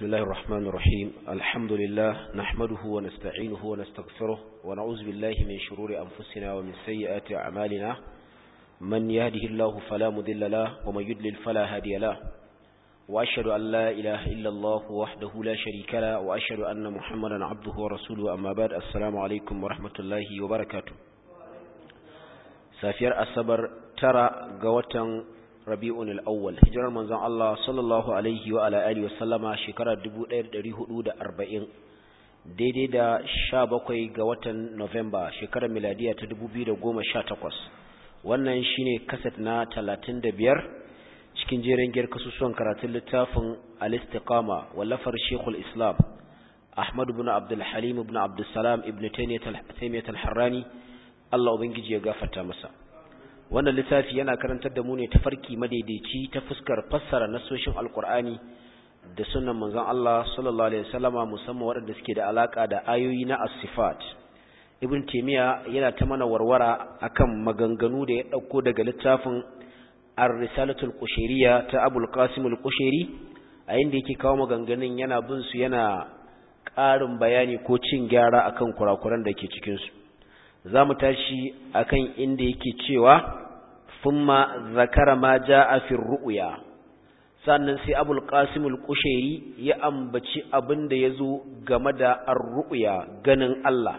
بسم الله الرحمن الرحيم الحمد لله نحمده ونستعينه ونستغفره ونعوذ بالله من شرور أنفسنا ومن سيئات أعمالنا من يهده الله فلا مذل له ومن يدلل فلا هادي له وأشهد أن لا إله إلا الله وحده لا شريك له وأشهد أن محمدا عبده ورسوله أما بعد السلام عليكم ورحمة الله وبركاته سافير الصبر ترى قوة rabi'un al-awwal hijirar manzon Allah sallallahu alaihi wa ala alihi wasallama shekarar 1440 daidai da 17 ga watan November shekarar miladiya ta 2018 wannan shine kaset na 35 cikin jerin giyar kasusuwan karatun littafin al-istiqama wallafar Sheikhul Islam Ahmad ibn Abdul Halim ibn Abdul Salam ibn Taymiyyah al-Harrani Allah ubangiji ya gafarta masa wannan littafi yana karantar da mu ne tafarki madaidaici ta fuskar fassara nasoshin alkur'ani da sunan manzon Allah sallallahu alaihi wasallama musamman waɗanda suke da alaka da ayoyi na as-sifat ibn taymiya yana ta mana warwara akan maganganu da ya dauko daga littafin ar-risalatul qushayriyya ta abul qasim al-qushayri a inda yake kawo maganganun yana bin su yana ƙarin bayani ko cin gyara akan kurakuran da ke cikin su zamu tashi akan inda yake cewa thumma zakara ma jaa fi ru'ya sannan sai abul qasim al-qushairi ya ambaci abinda yazo game da ar-ru'ya ganin Allah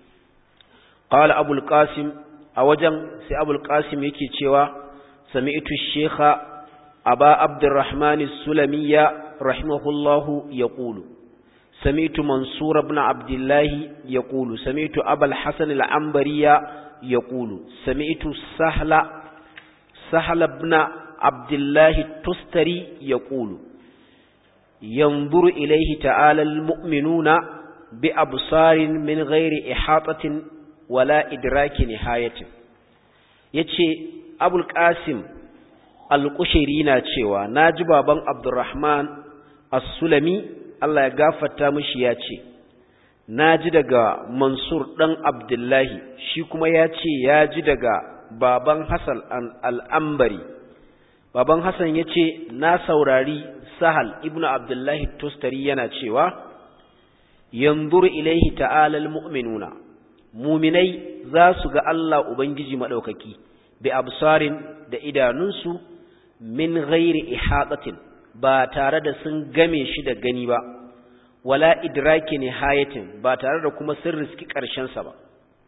qala abul qasim a wajen sai abul qasim yake cewa sami'tu shaykha aba abdurrahman as-sulamiyya rahimahullahu yaqulu سمعت منصور بن عبد الله يقول سمعت أبا الحسن العنبري يقول سمعت سهل سهل بن عبد الله التستري يقول ينظر إليه تعالى المؤمنون بأبصار من غير إحاطة ولا إدراك نهاية يتشي أبو القاسم القشيرين تشيوا ناجب بن عبد الرحمن السلمي Allah ya gafarta mishi ya ce, Na ji daga Mansur ɗan Abdullahi, shi kuma ya ce ya ji daga baban Hassan al'ambari. Baban Hassan ya ce, Na saurari Sahal ibn Abdullahi Tostari yana cewa, Yanzur ilaihi ta'alal mu'minuna, muminai za su ga Allah Ubangiji maɗaukaki, bi absarin da idanunsu min ghairi ihatatin. ba tare da sun game shi da gani ba wala idraki nihayatin ba tare da kuma sun riski sa ba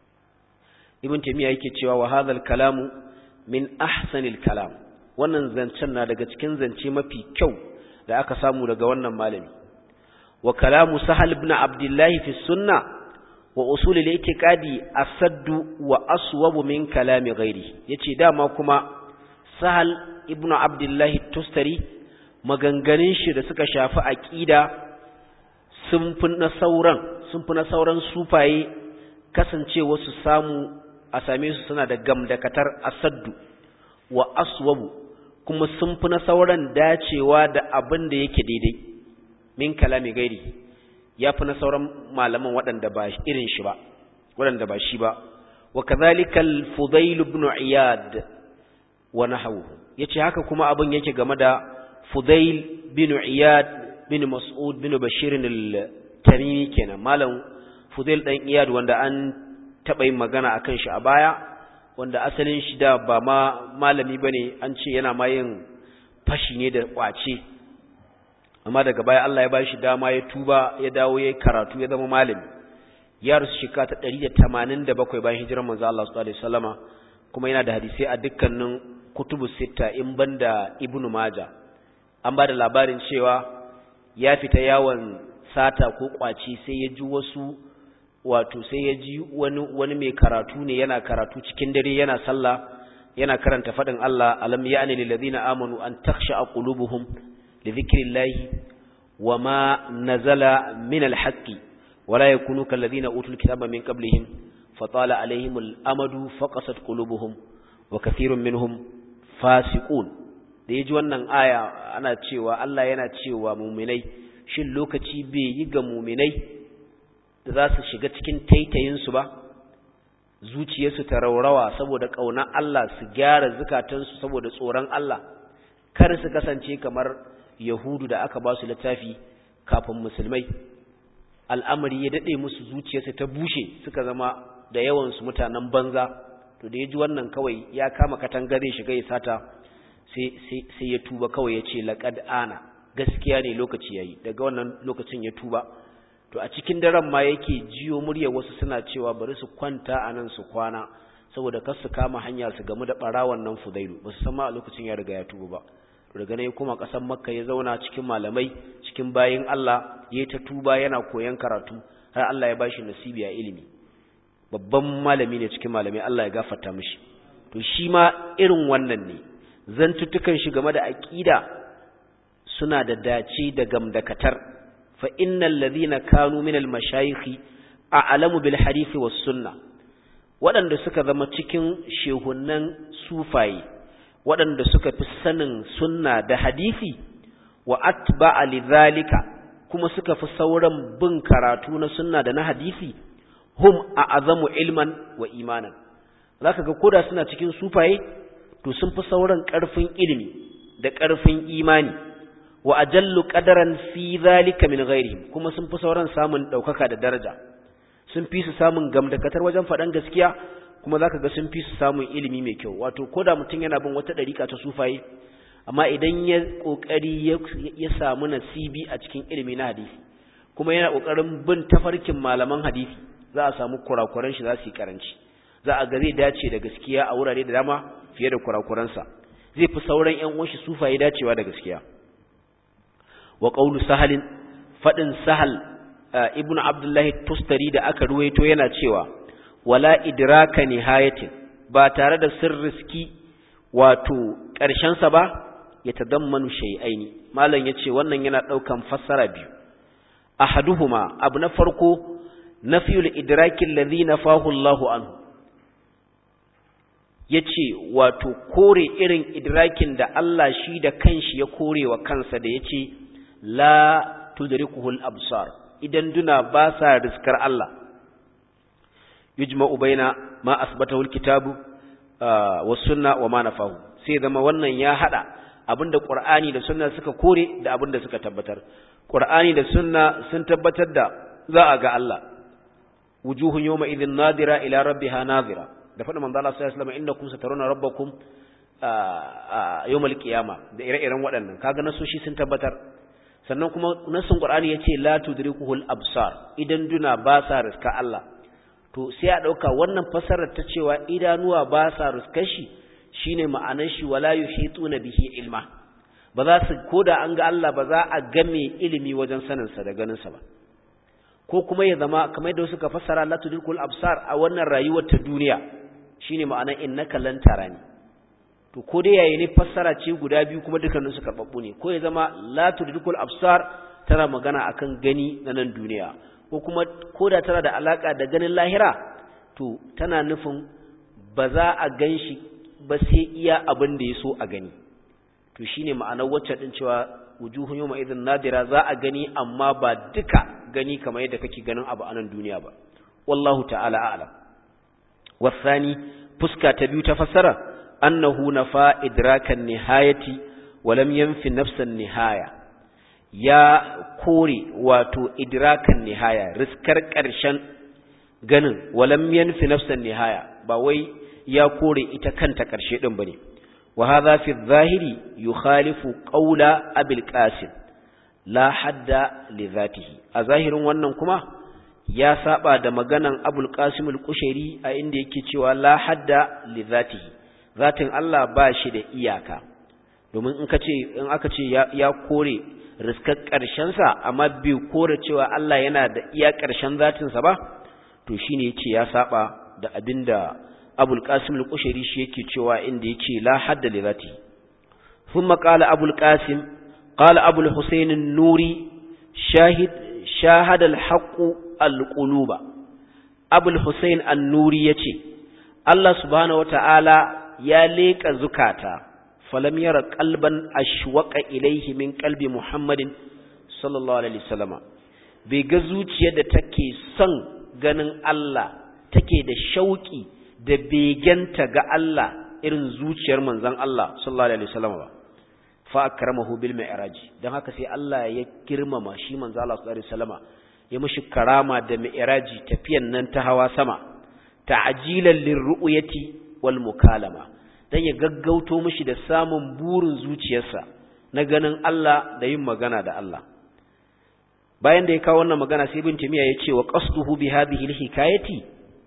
ibn taymiya yake cewa wa hadhal kalamu min ahsanil kalam wannan zancen na daga cikin zance mafi kyau da aka samu daga wannan malami wa kalamu sahal ibn abdullah fi sunnah wa usul al-i'tiqadi asaddu wa aswabu min kalami ghairi yace dama kuma sahal ibn abdullah tustari maganganun shi da suka shafi aƙida sun fi na sauran sun fi na sauran sufaye kasancewa su samu a same su suna da gamdakatar asaddu wa aswabu kuma sun fi na sauran dacewa da abin da yake daidai min kalami gairi ya fi na sauran malaman waɗanda ba irin shi ba waɗanda ba shi ba wa kadhalika al-fudail ibn iyad wa nahwu yace haka kuma abin yake game da Fudail bin Iyad bin Mas'ud bin Bashir al-Tamimi kenan malam Fudail dan Iyad wanda an taba yin magana akan shi a baya wanda asalin shi da ba ma malami bane an ce yana ma yin fashi ne da kwace amma daga baya Allah ya bashi dama ya tuba ya dawo ya karatu ya zama malami ya rusu shika ta 187 bayan hijirar manzo Allah sallallahu alaihi wasallama kuma yana da hadisi a dukkanin kutubu sita in banda Ibn Majah an ba da labarin cewa ya fita yawon sata ko kwaci sai ya ji wasu wato sai ya ji wani, wani mai karatu ne yana karatu cikin dare yana sallah yana karanta faɗin Allah alam ya'ni lil ladina amanu an takhsha qulubuhum li dhikrillahi wama nazala min al haqqi wala yakunu kal ladina utul kitaba min qablihim fatala alaihim al amadu faqasat qulubuhum wa kathirun minhum fasiqun da ya ji wannan aya ana cewa Allah yana cewa muminai shin lokaci bai yi ga muminai da za su shiga cikin taitayinsu ba zuciyarsu ta raurawa saboda ƙaunar Allah su gyara zukatansu saboda tsoron Allah kar su kasance kamar yahudu da aka ba su littafi kafin musulmai al'amari ya dade musu zuciyarsu ta bushe suka zama da yawan su mutanen banza to da yaji wannan kawai ya kama katanga zai shiga ya sata sai sai sai ya tuba kawai ya ce laqad ana gaskiya ne lokaci yayi daga wannan lokacin ya tuba to a cikin daren ma yake jiyo murya wasu suna cewa bari su kwanta a nan su kwana saboda kar su kama hanya su gamu da barawan nan fudailu ba su san ma a lokacin ya riga ya tuba ba to daga nan ya koma ƙasar makka ya zauna cikin malamai cikin bayin Allah ya ta tuba yana koyon karatu har Allah ya bashi nasibi a ilimi babban malami ne cikin malamai Allah ya gafarta mishi to shi ma irin wannan ne zantuttukan shi game da aqida suna da dace da gamdakatar fa innal ladhina kanu min al mashayikh a'lamu bil hadith was sunnah waɗanda suka zama cikin shehunan sufaye waɗanda suka fi sanin sunna da hadisi wa atba'a lidhalika kuma suka fi sauran bin karatu na sunna da na hadisi hum a'azamu ilman wa imanan zaka ga koda suna cikin sufaye to sun fi sauran ƙarfin ilimi da ƙarfin imani wa ajallu qadaran fi dhalika min ghairihim kuma sun fi sauran samun daukaka da daraja sun fi su samun gamdakatar wajen faɗan gaskiya kuma zaka ga sun fi su samun ilimi mai kyau wato koda mutum yana bin wata ɗariƙa ta sufaye amma idan ya ƙoƙari ya samu nasibi a cikin ilimi na hadisi kuma yana ƙoƙarin bin tafarkin malaman hadisi za a samu kurakuran shi za su yi karanci za a ga zai dace da gaskiya a wurare da dama fiye da kurakuransa zai fi sauran ƴan uwan shi sufaye dacewa da gaskiya wa qawlu sahalin fadin sahal ibnu abdullahi tustari da aka ruwaito yana cewa wala idraka nihayatin ba tare da sirriski wato ƙarshen sa ba ya tadammanu shay'aini malam yace wannan yana daukan fassara biyu ahaduhuma abu na farko nafiyul idraki alladhi nafahu Allahu anhu yace wato kore irin idrakin da Allah shi da kanshi ya kore wa kansa da yace la tudrikuhul absar idan duna ba sa riskar Allah yujma'u baina ma asbatahu alkitabu was sunna wa ma nafahu sai zama wannan ya hada abinda qur'ani da sunna suka kore da abinda suka tabbatar qur'ani da sunna sun tabbatar da za a ga Allah wujuhun yawma idhin nadira ila rabbiha nadira da faɗin manzo Allah sallallahu alaihi wasallam innakum sataruna rabbakum yawmal qiyama da ire-iren waɗannan kaga nasoshi sun tabbatar sannan kuma nasin qur'ani yace la tudrikuhul absar idan duna ba sa riska Allah to sai a dauka wannan fasarar ta cewa idanuwa ba sa riskar shi shine ma'anar shi wala yuhituna bihi ilma ba za su koda an ga Allah ba za a game ilimi wajen sanin sa da ganin sa ba ko kuma ya zama kamar yadda suka fassara la tudrikul absar a wannan rayuwar ta duniya shine ma'anar innaka lan tarani to ko dai yayi ne fassara ce guda biyu kuma dukkanin su karbabbu ne ko ya zama la tudrikul absar tana magana akan gani na nan duniya ko kuma koda tana da alaka da ganin lahira to tana nufin ba za a ganshi ba sai iya abin da ya so a gani to shine ma'anar wacce din cewa wujuhun yawma idhin nadira za a gani amma ba duka gani kamar yadda kake ganin abu a nan duniya ba wallahu ta'ala a'lam wasani fuska ta biyu ta fassara annahu nafa idrakan nihayati wa lam yanfi nafsan nihaya ya kore wato idrakan nihaya riskar ƙarshen ganin wa lam yanfi nafsan nihaya ba wai ya kore ita kanta ƙarshe din bane wa hadha fi adh-dhahiri yukhalifu qawla abil qasim la hadda li dhatihi a zahirin wannan kuma ya saba da maganan abul qasim al-kushairi a inda yake cewa la hadda li dhatihi zatin Allah ba shi da iyaka domin in kace in aka ce ya, ya kore riskar karshen sa amma bai kore cewa Allah yana da iya karshen zatin sa ba to shine yace ya saba da abinda abul qasim al-kushairi shi yake cewa inda yace la hadda li dhatihi thumma qala abul qasim قال أبو الحسين النوري شاهد شاهد الحق القلوب أبو الحسين النوري يتي الله سبحانه وتعالى يا ليك زكاتا فلم ير قلبا أشوق إليه من قلب محمد صلى الله عليه وسلم بيga zuciyar da take son ganin Allah take da shauki da begenta ga Allah irin zuciyar manzon Allah sallallahu alaihi wasallam ba fa akramahu bil mi'raj dan haka sai Allah ya girmama shi manzo Allah sallallahu alaihi wasallama ya mishi karama da mi'raji tafiyan nan ta hawa sama ta'jilan lirru'yati wal mukalama dan ya gaggauto mishi da samun burin zuciyarsa na ganin Allah da yin magana da Allah bayan da ya kawo wannan magana sai ibn timiya ya ce wa qasduhu bi hadhihi alhikayati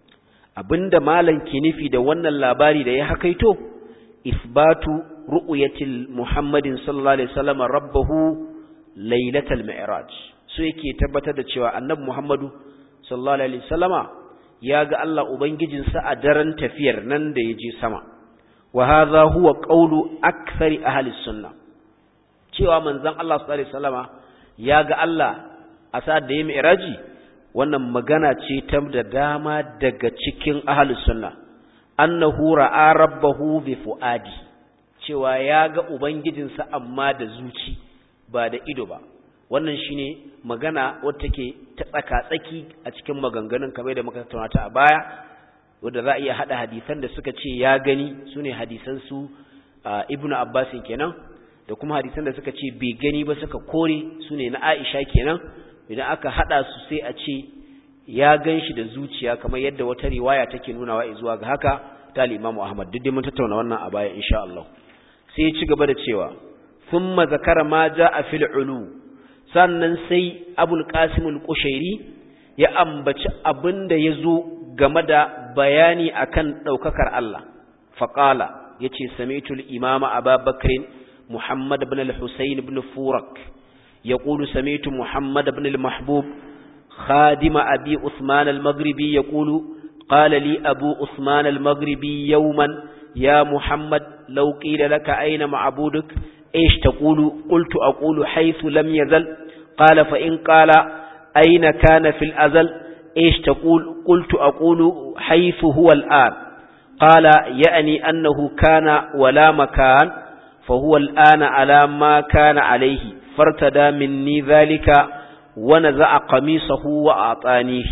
abinda malan ke nufi da wannan labari da ya hakaito isbatu ru'yatil muhammadin sallallahu alaihi wasallam rabbahu lailatal mi'raj so yake tabbatar da cewa annabi muhammadu sallallahu alaihi wasallama ya ga Allah ubangijinsa a daren tafiyar nan da ya je sama wa hadha huwa qawlu akthari ahli sunnah cewa manzon Allah sallallahu alaihi wasallama ya ga Allah a sa'ad da ya mi'raji wannan magana ce ta da dama daga cikin ahlus sunna annahu ra'a rabbahu bi fuadi cewa ya ga ubangijinsa amma da zuci ba da ido ba wannan shine magana wadda take ta tsaka-tsaki a cikin maganganun kamar da muka tattauna ta a baya wanda za a iya hada hadisan da suka ce ya gani sune hadisan su ibnu abbas kenan da kuma hadisan da suka ce bai gani ba suka kore sune na aisha kenan idan aka hada su sai a ce ya gan shi da zuciya kamar yadda wata riwaya take nunawa zuwa ga haka ta al-Imam Ahmad duk dai mun tattauna wannan a baya insha Allah sai ya ci gaba da cewa thumma zakara ma jaa fil ulu sannan sai Abul Qasim al-Qushairi ya ambaci abinda yazo game da bayani akan daukakar Allah faqala yace sami'tu al-imam Abu Bakr Muhammad ibn al-Husayn ibn Furak يقول سميت محمد بن المحبوب خادم أبي عثمان المغربي يقول قال لي أبو عثمان المغربي يوما يا محمد لو قيل لك أين معبودك إيش تقول قلت أقول حيث لم يزل قال فإن قال أين كان في الأزل إيش تقول قلت أقول حيث هو الآن قال يعني أنه كان ولا مكان فهو الآن على ما كان عليه فارتدى مني ذلك ونزع قميصه وأعطانيه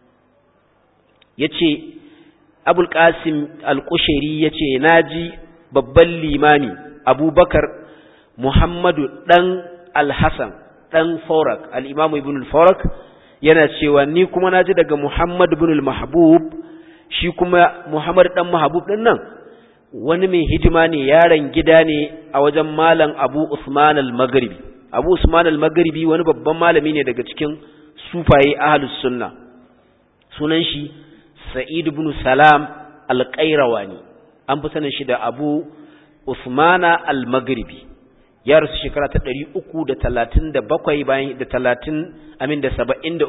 yace Abul Qasim Al-Qushairi yace naji babban limami Abubakar Muhammadu dan Al-Hasan dan Farak al-Imam Ibn al-Farak yana cewa ni kuma naji daga Muhammad ibn al-Mahbub shi kuma Muhammad dan Mahbub din nan wani mai hidima ne yaron gida ne a wajen malam Abu Usman al-Maghribi Abu Usman al-Maghribi wani babban malami ne daga cikin sufaye ahlus sunna sunan shi Sa'id ibn Salam al-Qayrawani an fi sanin shi da Abu Usman al-Maghribi ya rasu shekara ta 337 bayan da 30 amin da 73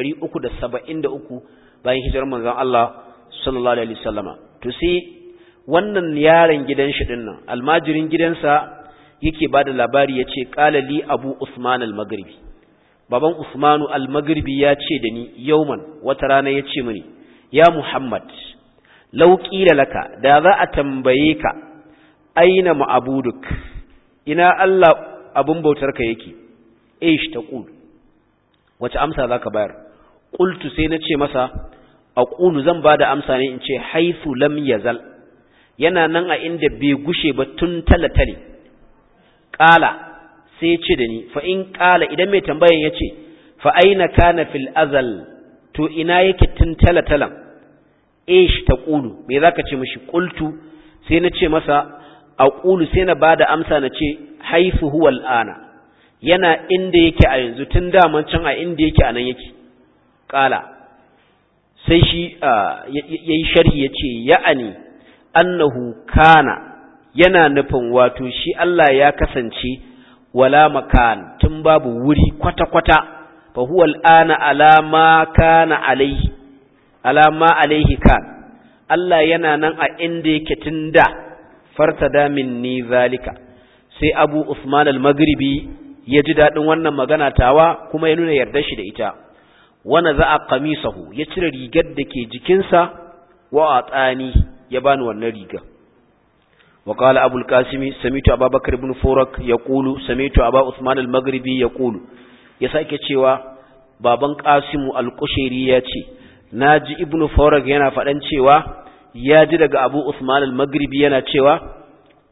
373 bayan hijirar manzon Allah sallallahu alaihi wasallama to sai wannan yaron gidan shi dinnan almajirin gidansa yake bada labari yace qala li abu usman al-maghribi baban usmanu al-maghribi ya ce da ni yauman wata rana yace mini ya muhammad law qila laka da za a tambaye ka aina ma'buduk ina Allah abun bautarka yake ish taqul wace amsa zaka bayar qultu sai nace masa aqulu zan bada amsa ne in ce haythu lam yazal yana nan a inda bai gushe ba tun talatale qala sai ya ce da ni fa in qala idan mai tambayan yace fa aina kana fil azal to ina yake tun talatalan ish taqulu me zaka ce mishi qultu sai na ce masa aqulu sai na bada amsa na ce haifu huwa al'ana yana inda yake a yanzu tun daman can a inda yake a nan yake qala sai shi yayi sharhi yace ya'ani annahu kana yana nufin wato shi Allah ya kasance wala makan tun babu wuri kwata-kwata fa huwa al'ana alama kana alaihi alama alaihi kan Allah yana nan a inda yake tun da fartada minni zalika sai Abu Usman al-Maghribi ya ji dadin wannan magana tawa kuma ya nuna yarda shi da ita wana za'a qamisahu ya cire rigar da ke jikinsa wa atani ya bani wannan riga وقال أبو القاسم سميت أبا بكر بن فورك يقول سميت أبا عثمان المغربي يقول يساك cewa baban Qasim al-Qushairi yace naji ibn Fawrak yana fadan cewa ya ji daga Abu Usman al-Maghribi yana cewa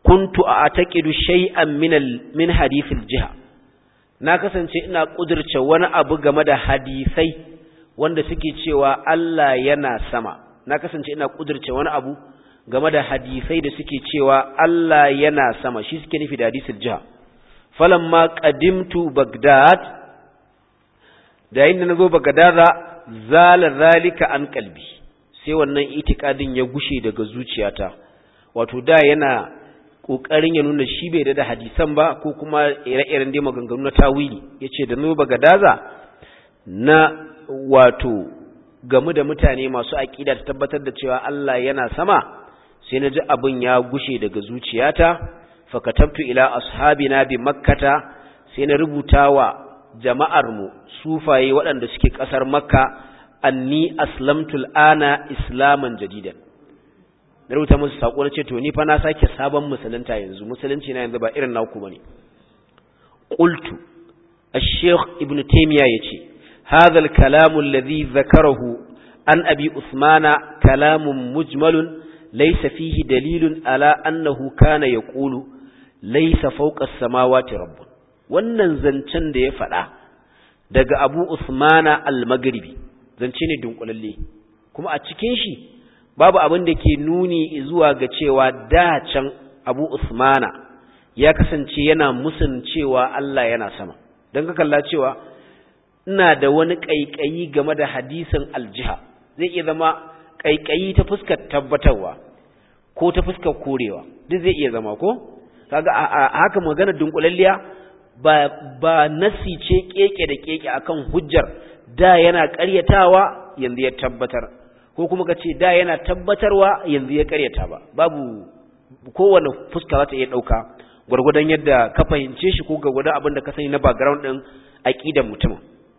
kuntu a'taqidu shay'an min min hadithil jiha na kasance ina kudirce wani abu game da hadisai wanda suke cewa Allah yana sama na kasance ina kudirce wani abu game da hadisai da suke cewa Allah yana sama shi suke nufi da hadisul jiha falamma qadimtu bagdad da yayin da nazo bagdada zala zalika an kalbi sai wannan itikadin ya gushe daga zuciyata wato da yana kokarin ya nuna shi bai da hadisan ba ko kuma ire-iren dai maganganu na tawili yace da nazo bagdada na wato gamu da mutane masu aqida ta tabbatar da cewa Allah yana sama sai na ji abin ya gushe daga zuciyata fakatabtu ila ashabina bi makkata sai na rubuta wa jama'armu sufaye waɗanda suke ƙasar makka anni aslamtu al'ana islaman jadidan na rubuta musu saƙo na ce to ni fa na sake sabon musulunta yanzu musulunci na yanzu ba irin naku bane qultu ash-shaykh ibn taymiya yace hadha al-kalam alladhi dhakarahu an abi usmana kalamun mujmalun laysa fihi dalilun ala annahu kana yaqulu laysa fawqa as-samawati rabbun wannan zancen da ya faɗa daga Abu Usmana al-Maghribi zance ne dunkulalle kuma a cikin shi babu abin da ke nuni zuwa ga cewa da can Abu Usmana ya kasance yana musun cewa Allah yana sama don ka kalla cewa ina da wani ƙaiƙayi game da hadisin aljiha zai iya zama ƙaiƙayi ta fuskar tabbatarwa ko ta fuskar korewa duk zai iya zama ko kaga a haka magana dunkulalliya ba ba nasi ce keke da keke akan hujjar da yana ƙaryatawa yanzu ya tabbatar ko kuma ka ce da yana tabbatarwa yanzu ya ƙaryata ba babu kowane fuska za ta iya ɗauka gwargwadon yadda ka fahimce shi ko gwargwadon abin da ka sani na background ɗin aƙidan mutumin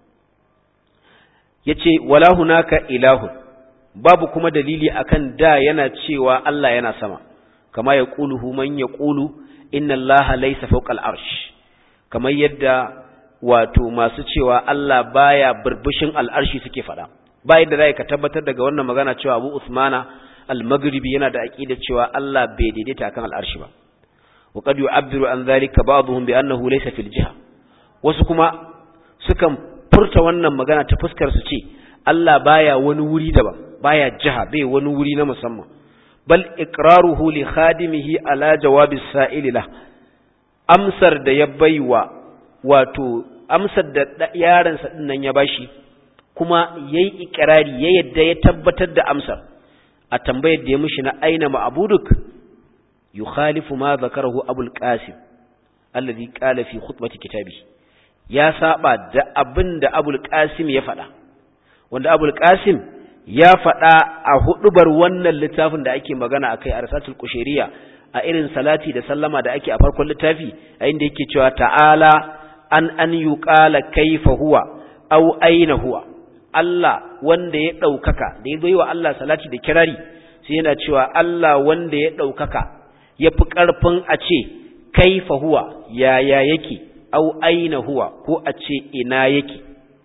ya ce wala hunaka ilahun babu kuma dalili akan da yana cewa Allah yana sama kama ya ƙuluhu man ya ƙulu inna Allah laisa fawqal arsh kamar yadda wato masu cewa Allah baya burbushin al'arshi suke faɗa ba yadda za ka tabbatar daga wannan magana cewa Abu Usmana al-Maghribi yana da aqida cewa Allah bai daidaita kan al'arshi ba wa qad yu'abbiru an dhalika ba'dhum bi annahu laysa fil jiha wasu kuma sukan furta wannan magana ta fuskar su ce Allah baya wani wuri daban baya jiha bai wani wuri na musamman bal iqraruhu li khadimihi ala jawabi sa'ili la amsar da ya baiwa wato amsar da yaron sa dinnan ya bashi kuma yayi ikrari ya yadda ya tabbatar da amsar a tambayar da ya mishi na aina ma'buduk yukhalifu ma zakarahu abul qasim alladhi qala fi khutbati kitabi ya saba da abin da abul qasim ya faɗa wanda abul qasim ya faɗa a hudubar wannan littafin da ake magana akai a rasatul kushairiya a irin salati da sallama da ake a farkon littafi a inda yake cewa ta'ala an an yuqala kaifa huwa aw aina huwa Allah wanda ya ɗaukaka da ya zo wa Allah salati da kirari sai yana cewa Allah wanda ya ɗaukaka ya fi ƙarfin a ce kaifa huwa yaya yake au aina huwa ko a ce ina yake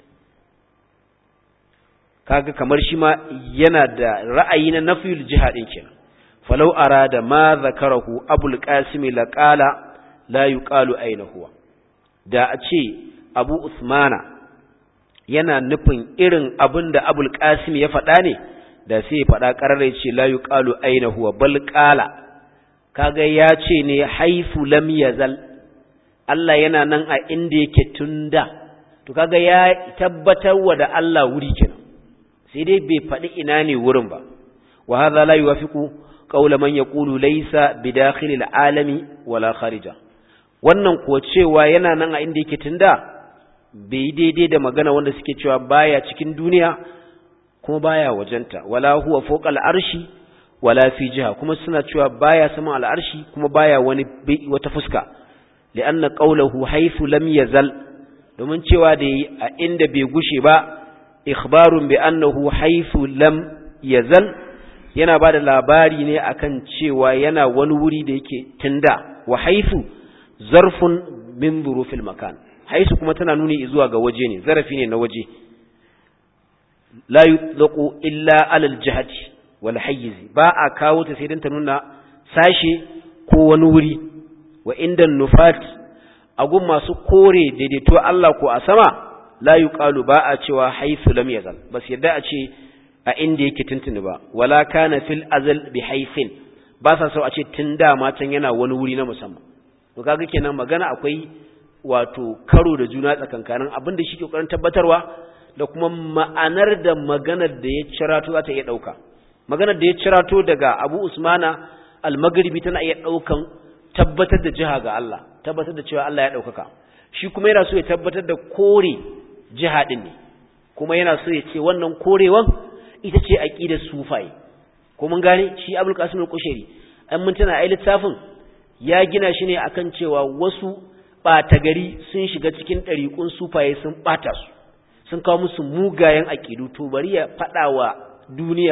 kaga kamar shi ma yana da ra'ayi na nafiyul jihadin kenan falau arada ma zakarahu abul qasim la qala la yuqalu aina huwa da a ce abu usmana yana nufin irin abin da abul qasim ya faɗa ne da sai ya faɗa ƙarare ce la yuqalu aina huwa bal qala kaga ya ce ne haifu lam yazal Allah yana nan a inda yake tunda to kaga ya tabbatar wa da Allah wuri kenan sai dai bai faɗi ina ne wurin ba wa hadha la yuwafiqu qawla man yaqulu laysa bidakhil alami wala kharija wannan ko cewa yana nan a inda yake tunda bai daidai da magana wanda suke cewa baya cikin duniya kuma baya wajenta wala huwa fawqa al'arshi wala fi jiha kuma suna cewa baya saman al'arshi kuma baya wani wata fuska li'anna qawluhu haythu lam yazal domin cewa da a inda bai gushe ba ikhbarun bi annahu haythu lam yazal yana bada labari ne akan cewa yana wani wuri da yake tunda wa haythu zarfun min dhurufil makan haythu kuma tana nuni zuwa ga waje ne zarafi ne na waje la yutlaqu illa ala al-jihati wal hayyiz ba a kawo ta sai dan ta nuna sashe ko wani wuri wa inda nufat agun masu kore daidaito Allah ko a sama la yuqalu ba a cewa haythu lam yazal bas yadda a ce a inda yake tuntuni ba wala kana fil azal bi haythin ba sa so a ce tun da matan yana wani wuri na musamman to kaga kenan magana akwai wato karo da juna tsakankanin abin da shi ke kokarin tabbatarwa da kuma ma'anar da maganar da ya cirato za ta iya dauka maganar da ya cirato daga Abu Usmana al-Maghribi tana iya daukan tabbatar da jiha ga Allah tabbatar da cewa Allah ya daukaka shi kuma yana so ya tabbatar da kore jiha din ne kuma yana so ya ce wannan korewan ita ce aqidar sufaye ko mun gane shi Abdul Qasim al-Kushairi an mun tana ai littafin ya gina shi ne akan cewa wasu ɓata gari sun shiga cikin ɗariƙun sufaye sun ɓata su sun kawo musu mugayen aƙidu to bari ya faɗa wa duniya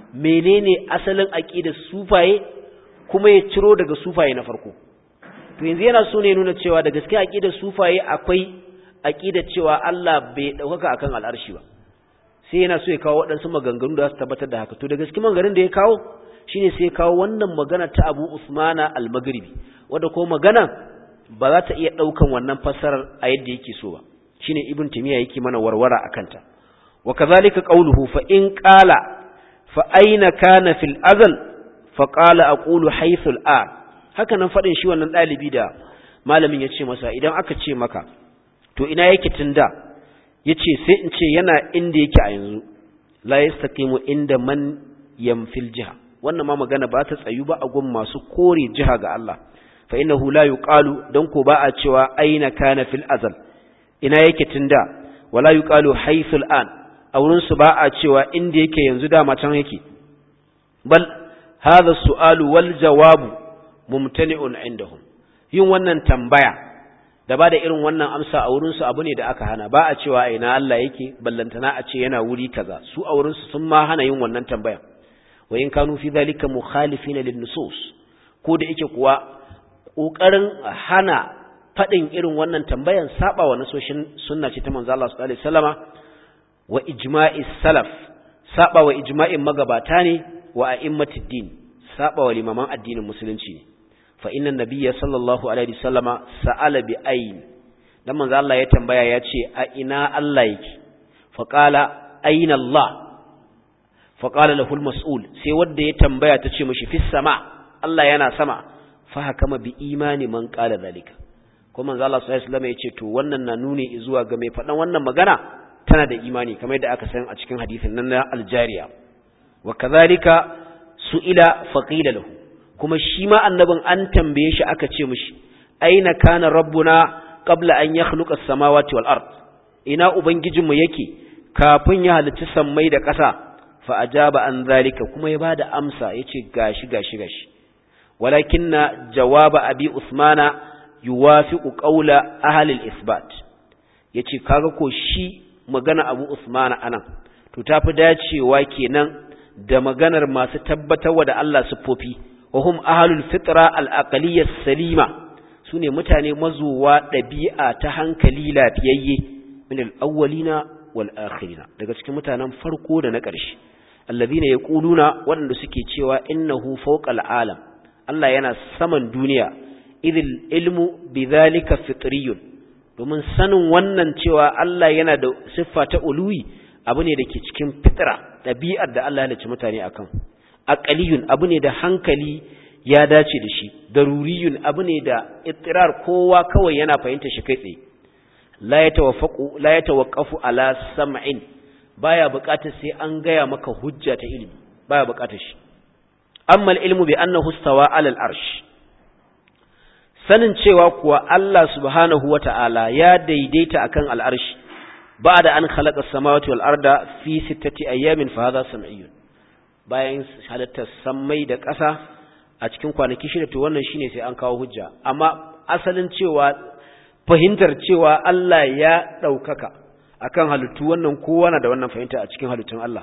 menene asalin aƙidar sufaye kuma ya ciro daga sufaye na farko to yanzu yana so ne nuna cewa da gaske aƙidar sufaye akwai aƙidar cewa Allah bai ɗaukaka akan al'arshi ba sai yana so ya kawo waɗansu maganganu da za su tabbatar da haka to da gaske maganganun da ya kawo shine sai ya kawo wannan magana ta Abu Usmana al-Maghribi wanda ko magana ba za ta iya ɗaukan wannan fassarar a yadda yake so ba shine ibn timiya yake mana warwara akan ta wa kadhalika qawluhu fa in qala fa aina kana fil azal fa qala aqulu haythu al an haka nan fadin shi wannan dalibi da malamin ya ce masa idan aka ce maka to ina yake tunda yace sai in ce yana inda yake a yanzu la yastaqimu inda man yamfil jiha wannan ma magana ba ta tsayu ba a gun masu kore jiha ga Allah fa innahu la yuqalu dan ko ba a cewa aina kana fil azal ina yake tunda wala yuqalu haythul an a wurin su ba a cewa inda yake yanzu dama can yake bal hadha su'alu wal jawabu mumtani'un indahum yin wannan tambaya da ba da irin wannan amsa a wurin su abu ne da aka hana ba a cewa ina Allah yake ballantana a ce yana wuri kaza su a wurin su sun ma hana yin wannan tambaya wa in kanu fi dhalika mukhalifina lin nusus ko da yake kuwa ƙoƙarin hana faɗin irin wannan tambayan saba wa nasoshin sunna ce ta manzo Allah sallallahu alaihi wasallama wa ijma'i salaf saba wa ijma'in magabata ne wa a'immatid din saba wa limaman addinin musulunci ne fa inna nabiyya sallallahu alaihi wasallama sa'ala bi ayn dan manzo Allah ya tambaya ya ce a ina Allah yake fa qala ayna Allah fa qala lahu al-mas'ul sai wanda ya tambaya ta ce mishi fis sama Allah yana sama fahakama bi imani man qala zalika ko manzo Allah sallallahu alaihi wasallam yace to wannan na nuni zuwa ga mai fadan wannan magana tana da imani kamar yadda aka san a cikin hadisin nan na aljariya wa kadhalika su'ila faqila lahu kuma shi ma annabin an tambaye shi aka ce mishi aina kana rabbuna qabla an yakhluqa as-samawati wal ard ina ubangijinmu yake kafin ya halicci sammai da ƙasa fa ajaba an zalika kuma ya bada amsa yace gashi gashi gashi ولكن جواب أبي عثمان يوافق قول أهل الإثبات yace kaga ko shi magana Abu Usman anan to tafi dacewa kenan da maganar masu tabbatarwa da Allah siffofi wa hum ahlul fitra al-aqliyya salima sune mutane mazuwa dabi'a ta hankali lafiyayye min al-awwalina wal akhirina daga cikin mutanen farko da na ƙarshe alladhina yaquluna waɗanda suke cewa innahu fawqa al-alam Allah yana saman duniya idil ilmu bidhalika fitriyun domin sanin wannan cewa Allah yana da siffa ta uluwi abu ne da ke cikin fitra ɗabi'ar da Allah ya halicci mutane akan aqaliyun abu ne da hankali ya dace da shi daruriyun abu ne da ittirar kowa kawai yana fahimta shi kai tsaye la yatawaffaqu la yatawaqqafu ala sam'in baya buƙatar sai an gaya maka hujja ta ilimi baya buƙatar shi amma ilmu bi annahu stawa ala al-arsh sanin cewa kuwa Allah subhanahu wata'ala ya daidaita akan al-arsh ba'da an khalaqa as-samawati wal arda fi sittati ayamin fa hadha sam'iyyun bayan halatta sammai da ƙasa a cikin kwanaki shida to wannan shine sai an kawo hujja amma asalin cewa fahimtar cewa Allah ya ɗaukaka akan halittu wannan kowa na da wannan fahimta a cikin halittun Allah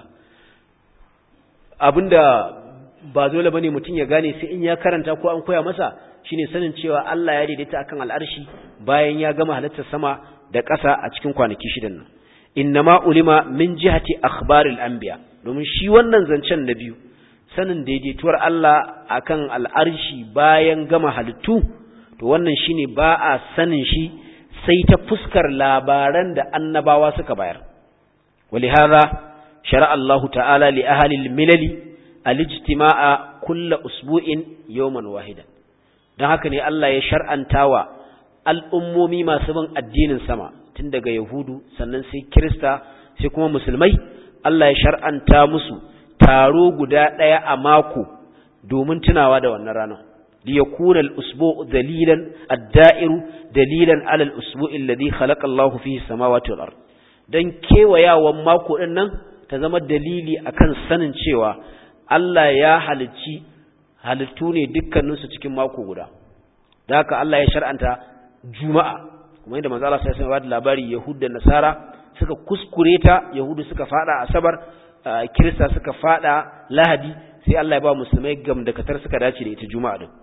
abinda ba dole bane mutum ya gane sai in ya karanta ko an koya masa shine sanin cewa Allah ya daidaita akan al'arshi bayan ya gama halittar sama da ƙasa a cikin kwanaki shidan nan innama ulima min jihati akhbaril anbiya domin shi wannan zancen na biyu sanin daidaituwar Allah akan al'arshi bayan gama halittu to wannan shine ba a sanin shi sai ta fuskar labaran da annabawa suka bayar ولهذا شرع الله تعالى لأهل الملل الاجتماع كل أسبوع يوما واحدا don haka ne Allah ya shar'antawa al'ummomi masu bin addinin sama tun daga Yahudu sannan sai Kirista sai kuma musulmai Allah ya shar'anta musu taro guda ɗaya a mako domin tunawa da wannan ranar liyakuna al-usbu' dalilan ad-da'iru dalilan 'ala al-usbu' alladhi khalaqa Allahu fihi samawati wal ard dan kewayawan mako din nan ta zama dalili akan sanin cewa Allah ya halicci halittu ne dukkaninsu cikin mako guda da haka Allah ya shar'anta juma'a kuma yadda manzo Allah sai ya bada labari yahud da nasara suka kuskure ta yahudu suka fada asabar kirista suka fada lahadi sai Allah ya ba musulmai gamdakatar suka dace da ita juma'a din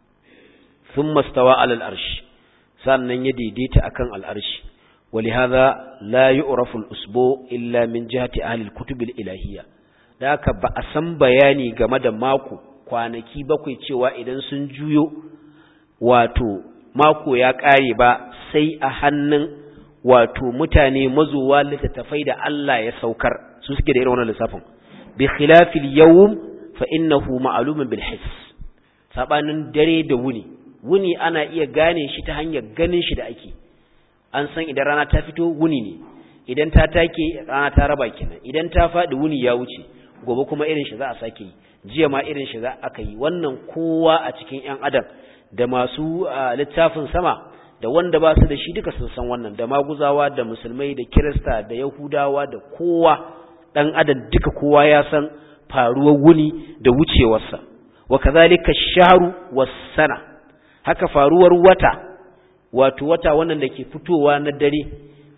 thumma stawa alal arshi sannan ya daidaita akan al arshi ولهذا لا يعرف الأسبوع إلا من جهة أهل الكتب الإلهية da haka ba a san bayani game da mako kwanaki bakwai cewa idan sun juyo wato mako ya ƙare ba sai a hannun wato mutane mazuwa littattafai da Allah ya saukar su suke da irin wannan lissafin bi khilafil yawm fa innahu ma'lumun bil hiss sabanin dare da wuni wuni ana iya gane shi ta hanyar ganin shi da ake an san idan rana ta fito wuni ne idan ta take rana ta raba kenan idan ta faɗi wuni ya wuce gobe kuma irin shi za a sake yi jiya ma irin shi za aka yi wannan kowa a cikin ƴan adam da masu littafin sama da wanda ba su da shi duka sun san wannan da maguzawa da musulmai da kirista da yahudawa da kowa ɗan adam duka kowa ya san faruwar wuni da wucewarsa wa kazalika shahru was sana haka faruwar wata wato wata wannan da ke fitowa na dare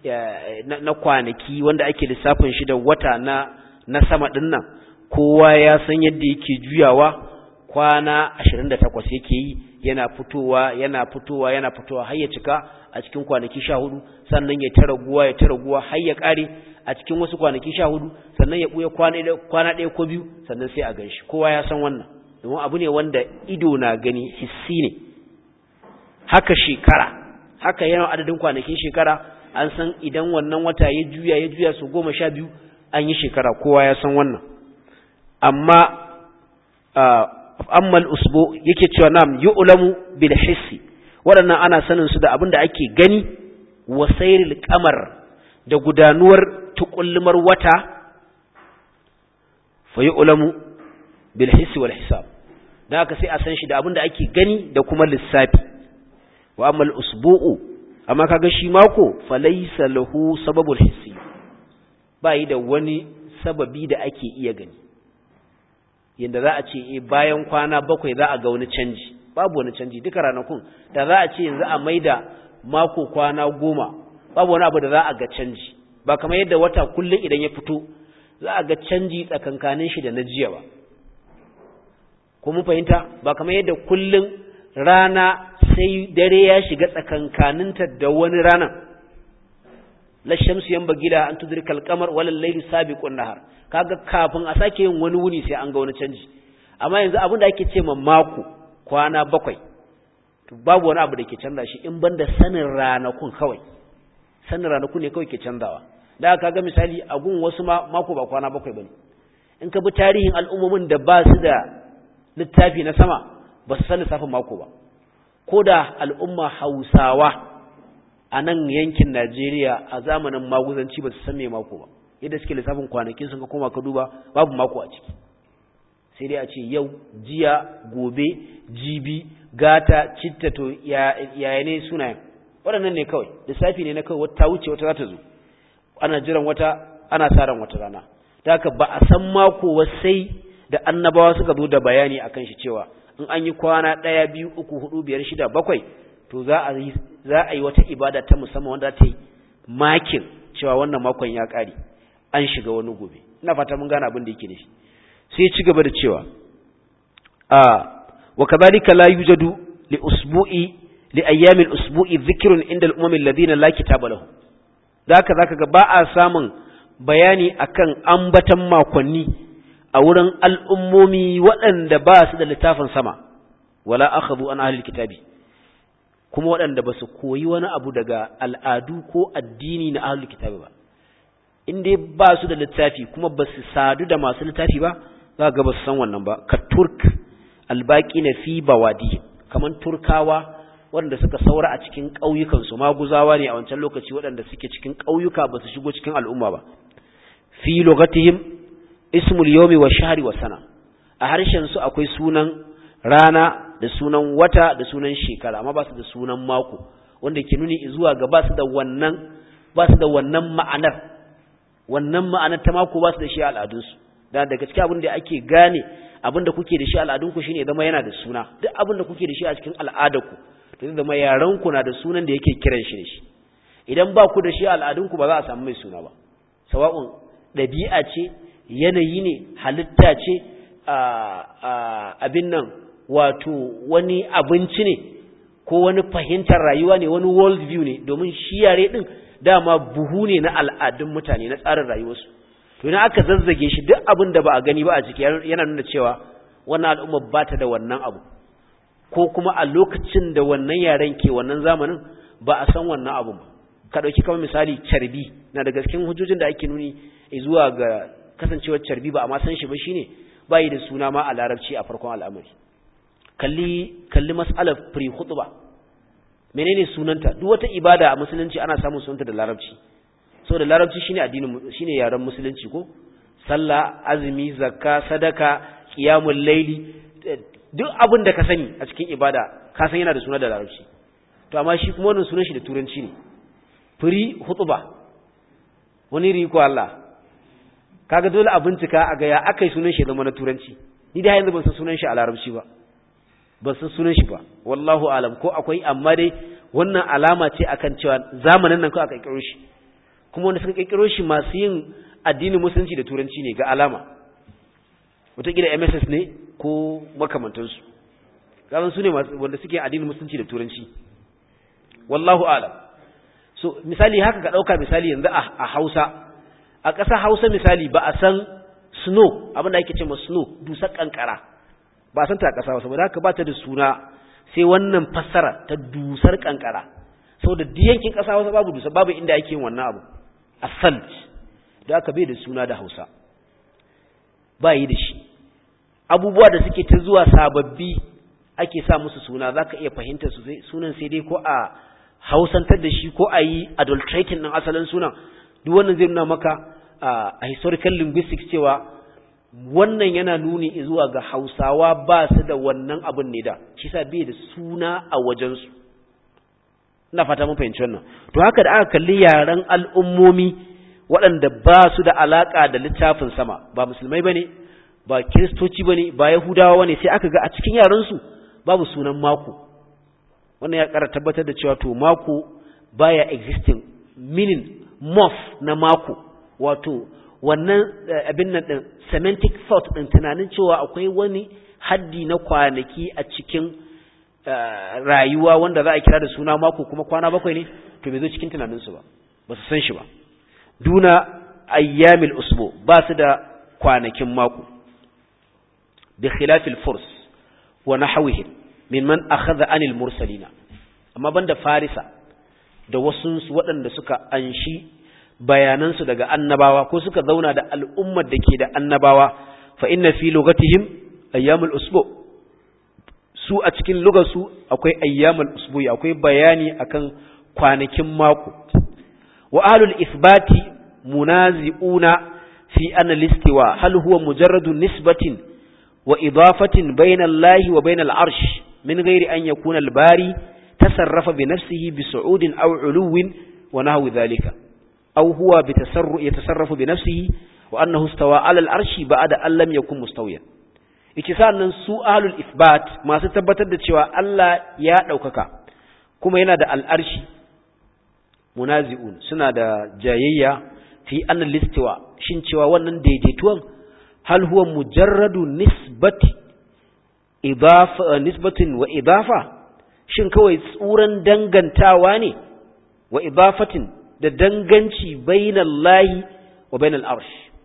na kwanaki wanda ake lissafin shi da wata na na sama din nan kowa ya san yadda yake juyawa kwana 28 yake yi yana fitowa yana fitowa yana fitowa har ya cika a cikin kwanaki 14 sannan ya tara guwa ya tara guwa har ya kare a cikin wasu kwanaki 14 sannan ya buya kwana kwana ɗaya ko biyu sannan sai a ganshi kowa ya san wannan domin abu ne wanda ido na gani hissi ne haka shekara haka yana adadin kwanakin shekara an san idan wannan wata ya juya ya juya su goma sha biyu an yi shekara kowa ya san wannan amma ammal usbu yake cewa nam yu'lamu bil hissi waɗannan ana sanin su da abin da ake gani wa sayril qamar da gudanuwar tukullumar wata fa yu'lamu bil hissi wal hisab dan haka sai a san shi da abin da ake gani da kuma lissafi wa ammal usbu'u amma kaga shi mako falaysa lahu sababul hissi bai da wani sababi da ake iya gani yanda za a ce eh bayan kwana bakwai za a ga wani canji babu wani canji duka ranakun da za a ce yanzu a maida mako kwana goma babu wani abu da za a ga canji ba kamar yadda wata kullum idan ya fito za a ga canji tsakankanin shi da na jiya ba ko mun fahimta ba kamar yadda kullum rana sai dare ya shiga tsakankaninta da wani rana la shamsu yan bagila an tudrika al-qamar wal layli sabiqun nahar kaga kafin a sake yin wani wuni sai an ga wani canji amma yanzu abin da ake ce ma mako kwana bakwai to babu wani abu da ke canza shi in banda sanin ranakun kawai sanin ranakun ne kawai ke canzawa da aka ga misali a gun wasu ma mako ba kwana bakwai bane in ka bi tarihin al'ummomin da ba su da littafi na sama ba su san lissafin mako ba ko da al'umma hausawa a nan yankin Najeriya a zamanin maguzanci ba su san me mako ba yadda suke lissafin kwanakin sun ka koma ka duba babu mako a ciki sai dai a ce yau jiya gobe jibi gata citta to yaya ne sunayen waɗannan ne kawai lissafi ne na kawai wata wuce wata za ta zo ana jiran wata ana sa ran wata rana da haka ba a san mako sai da annabawa suka zo da bayani akan shi cewa in an yi kwana ɗaya biyu uku hudu biyar shida bakwai to za a yi za a yi wata ibada ta musamman wanda ta yi makin cewa wannan makon ya ƙare an shiga wani gobe ina fata mun gane abin da yake nufi sai ya ci gaba da cewa a wa kadhalika la yujadu li usbu'i li ayyami al-usbu'i dhikrun inda al-umam alladhina la kitaba lahu zaka zaka ga ba a samun bayani akan ambatan makonni a wurin al'ummomi waɗanda ba su da littafin sama wala akhadhu an ahli kitabi kuma waɗanda ba su koyi wani abu daga al'adu ko addini na ahli kitabi ba in dai ba su da littafi kuma ba su sadu da masu littafi ba za ga ba su san wannan ba ka turk albaki na fi bawadi kamar turkawa waɗanda suka saura a cikin ƙauyukansu maguzawa ne a wancan lokaci waɗanda suke cikin ƙauyuka ba su shigo cikin al'umma ba fi logatihim ismul yomi wa shahri wa sana a harshen su akwai sunan rana da sunan wata da sunan shekara amma ba su da sunan mako wanda ke nuni zuwa ga ba su da wannan ba su da wannan ma'anar wannan ma'anar ta mako ba su da shi al'adunsu da daga cikin abin da ake gane abin da kuke da shi al'adunku shine zama yana da suna duk abin da kuke da shi a cikin al'adarku to zai zama yaranku na da sunan da yake kiran shi da shi idan ba ku da shi al'adunku ba za a samu mai suna ba sawa'un ɗabi'a ce yanayi ne halitta ce abin nan wato wani abinci ne ko wani fahimtar rayuwa ne wani world view ne domin shi yare din dama buhu ne na al'adun mutane na tsarin rayuwarsu to idan aka zazzage shi duk abin da ba a gani ba a ciki yana nuna cewa wannan al'umma ba ta da wannan abu ko kuma a lokacin da wannan yaren ke wannan zamanin ba a san wannan abu ba ka dauki kamar misali carbi na daga cikin hujjojin da ake nuni zuwa ga kasancewar carbi ba a ma san shi ba shine bayi da suna ma a larabci a farkon al'amari kalli kalli mas'alar pre khutba menene sunanta duk wata ibada a musulunci ana samun sunanta da larabci saboda larabci shine addinin shine yaren musulunci ko sallah azumi zakka sadaka qiyamul layli duk abin da ka sani a cikin ibada ka san yana da suna da larabci to amma shi kuma wannan sunan shi da turanci ne firi hutuba wani riko Allah kaga dole a bincika a ga ya akai sunan shi zama na turanci ni da yanzu ban san sunan shi a larabci ba ban san sunan shi ba wallahu alam ko akwai amma dai wannan alama ce akan cewa zamanin nan ko aka kirkiro shi kuma wanda suka kirkiro shi masu yin addinin musulunci da turanci ne ga alama wataƙila MSS ne ko makamantansu kasan su ne wanda suke addinin musulunci da turanci wallahu alam so misali haka ka ɗauka misali yanzu a hausa a ƙasa hausa misali ba a san snow abin da ake ce ma snow dusar ƙanƙara ba a san ta a ƙasa hausa ba da haka ba ta da suna sai wannan fassara ta dusar ƙanƙara saboda duk yankin ƙasa hausa babu dusar babu inda ake yin wannan abu asalt da aka bai da suna da hausa ba yi da shi abubuwa da suke ta zuwa sababbi ake sa musu suna za ka iya fahimtar su sunan sai dai ko a hausantar da shi ko a yi adulterating ɗin asalin sunan duk wannan zai nuna maka a historical linguistics cewa wannan yana nuni zuwa ga hausawa ba su da wannan abin ne da shi sa bai da suna a wajensu ina fata mun fahimci wannan to haka da aka kalli yaren al'ummomi waɗanda ba su da alaƙa da littafin sama ba musulmai ba ne ba kiristoci ba ne ba yahudawa ne sai aka ga a cikin yarensu babu sunan mako wannan ya ƙara tabbatar da cewa to mako baya existing meaning mof na mako wato wannan abin nan ɗin semantic thought ɗin tunanin cewa akwai wani haddi na kwanaki a cikin rayuwa wanda za a kira da suna mako kuma kwana bakwai ne to bai zo cikin tunaninsu ba ba su san shi ba duna ayyamil usbu ba su da kwanakin mako bi khilafil furs wa nahwihim mimman akhadha anil mursalina amma banda farisa da wasu waɗanda suka anshi bayanansu daga annabawa ko suka zauna da al'ummar da ke da annabawa fa inna fi lugatihim ayyamul usbu su a cikin lugarsu akwai ayyamul usbu akwai bayani akan kwanakin mako wa ahlul isbati munazi'una fi anna listiwa hal huwa mujarradu nisbatin wa idafatin bayna Allah wa bayna al-arsh min ghairi an yakuna al-bari tasarrafa bi nafsihi bi su'udin aw 'uluwin wa nahwi dhalika aw huwa bi tasarru yatasarrafu bi nafsihi wa annahu istawa 'ala al-arshi ba'da an lam yakun mustawiyan yace sannan su ahlul isbat masu tabbatar da cewa Allah ya daukaka kuma yana da al-arshi munazi'un suna da jayayya fi annal listiwa shin cewa wannan daidaituwan hal huwa mujarradu nisbati idafa nisbatin wa idafa shin kawai tsuran dangantawa ne wa idafatin da danganci bainallahi wa bainal arsh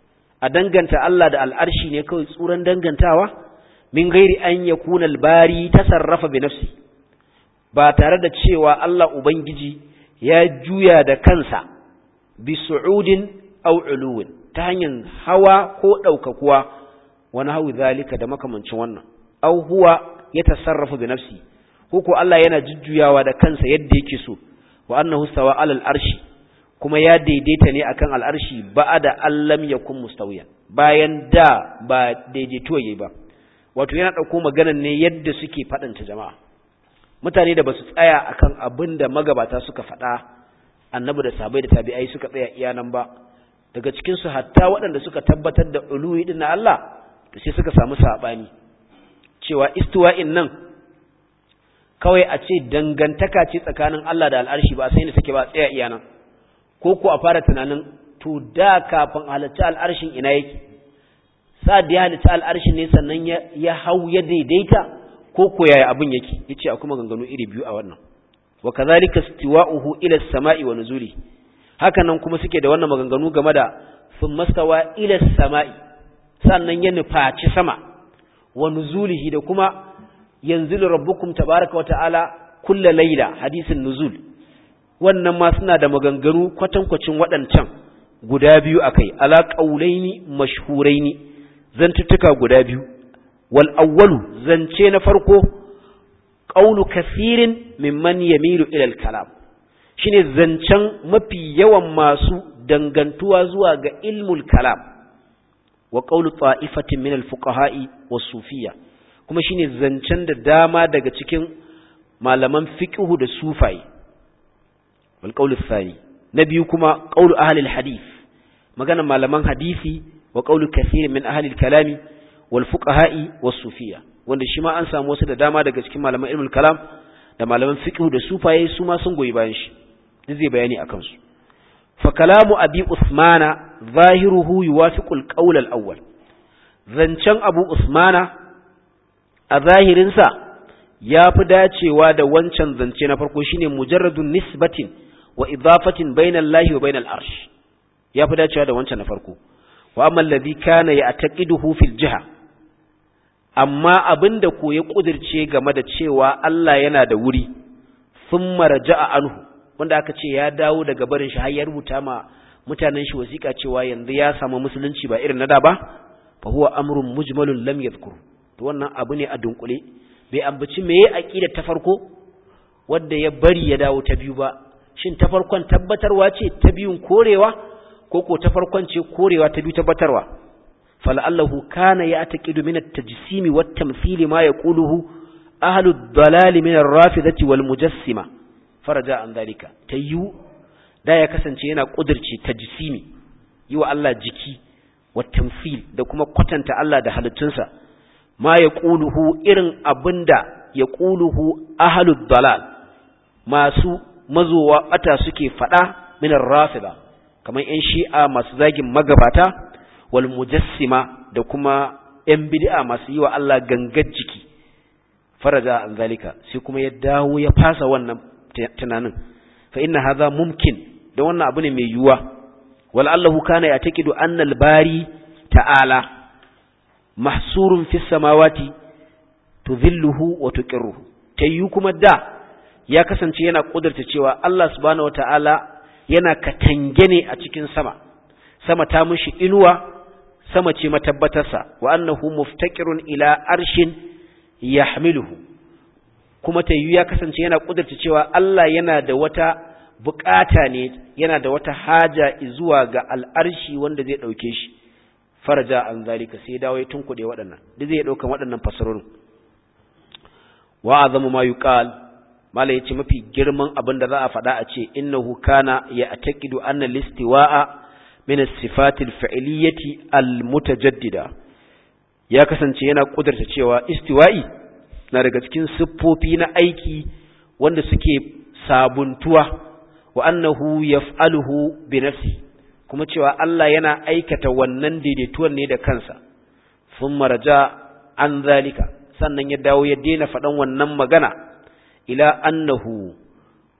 a danganta Allah da al'arshi ne kawai tsuran dangantawa min gairi an yakuna al-bari tasarrafa bi nafsi ba tare da cewa Allah ubangiji ya juya da kansa bi su'udin aw uluwin ta hanyar hawa ko ɗaukakuwa wani hau zalika da makamancin wannan aw huwa ya tasarrafa bi nafsi ko ko Allah yana jujjuyawa da kansa yadda yake so wa annahu stawa alal arshi kuma ya daidaita ne akan al'arshi ba'ada allam yakun mustawiyan bayan da ba daidaito yayi ba wato yana dauko maganar ne yadda suke fadanta jama'a mutane da basu tsaya akan abin da magabata suka faɗa annabi da sahabbai da tabi'ai suka tsaya iya nan ba daga cikin su hatta waɗanda suka tabbatar da uluwi din na Allah to sai suka samu sabani cewa istiwa'in nan kawai a ce dangantaka ce tsakanin Allah da al'arshi ba sai ne take ba tsaya iya nan ko ko a fara tunanin to da kafin halitta al'arshin ina yake sa da ya halitta al'arshin ne sannan ya hau ya daidaita ko ko yaya abin yake yace akwai maganganu iri biyu a wannan wa kadhalika istiwa'uhu ila as-sama'i wa nuzuli haka nan kuma suke da wannan maganganu game da thumma stawa ila as-sama'i sannan ya nufaci sama wa nuzulihi da kuma yanzilu rabbukum tabaaraka wa ta'ala kulla layla hadisin nuzul wannan ma suna da maganganu kwatankwacin waɗancan guda biyu akai ala qaulaini mashhuraini zantuttuka guda biyu wal awwalu zance na farko qawlu kathirin mimman yamilu ila al kalam shine zancen mafi yawan masu dangantuwa zuwa ga ilmul kalam wa qawlu ta'ifatin min al fuqaha'i was sufiyya kuma shine zancen da dama daga cikin malaman fiqhu da sufai wal qawlu thani na biyu kuma qawlu ahli al hadith magana malaman hadisi wa qawlu kathirin min ahli al kalami wal fuqaha'i was sufiyya wanda shi ma an samu wasu da dama daga cikin malaman ilmul kalam da malaman fiqh da sufaye su ma sun goyi bayan shi duk zai bayani akan su fa kalamu abi usmana zahiruhu yuwafiqul qawl al awwal zancen abu usmana a zahirin sa yafi dacewa da wancan zance na farko shine mujarradun nisbatin wa idafatin bainal lahi wa bainal arsh yafi dacewa da wancan na farko wa amma alladhi kana ya'taqiduhu fil jiha amma abinda ko ya kudirce game da cewa Allah yana da wuri thumma raja'a anhu wanda aka ce ya dawo daga barin shi har ya rubuta ma mutanen shi wasiƙa cewa yanzu ya samu musulunci ba irin na da ba fa huwa amrun mujmalun lam yadhkur to wannan abu ne a dunkule bai ambaci meye aqida ta farko wanda ya bari ya dawo ta biyu ba shin ta farkon tabbatarwa ce ta biyun korewa ko ko ta farkon ce korewa ta biyu tabbatarwa fal'allahu kana ya taqidu min at-tajsimi wat-tamthili ma yaquluhu ahlu ad-dalal min ar-rafidati wal mujassima faraja an dalika tayyu da ya kasance yana kudirce tajsimi yi wa Allah jiki wat-tamthil da kuma kwatanta Allah da halittunsa ma yaquluhu irin abinda yaquluhu ahlu ad-dalal masu mazowa bata suke fada min ar-rafida kamar ‘yan shi'a masu zagin magabata, wal mujassima da kuma ‘yan bid'a masu yi wa Allah gangar jiki, faraja an zalika, sai kuma ya dawo ya fasa wannan tunanin, fa inna haza mumkin da wannan abu ne mai yiwuwa, wal Allahu kana ya taƙidu annal bari ta'ala, mahsurun fi samawati tudhilluhu wa tuqirruhu ta yiwu kuma da ya kasance yana ƙudurta cewa Allah subhanahu wa ta'ala yana katange ne a cikin sama sama ta mushi inuwa sama ce matabbatarsa wa annahu muftaqirun ila arshin yahmiluhu kuma ta ya kasance yana kudurta cewa Allah yana da wata bukata ne yana da wata haja zuwa ga al'arshi wanda zai dauke shi faraja an zalika sai dawo ya tunkude waɗannan duk zai dauka waɗannan fasarorin wa azamu ma yuqal mala yace mafi girman abin da za a faɗa a ce innahu kana ya ataqidu anna listiwa'a min as-sifatil fi'liyyati al-mutajaddida ya kasance yana kudurta cewa istiwa'i na daga cikin siffofi na aiki wanda suke sabuntuwa wa annahu yaf'aluhu bi nafsi kuma cewa Allah yana aikata wannan daidaituwan ne da kansa thumma raja an zalika sannan ya dawo ya daina faɗan wannan magana ila annahu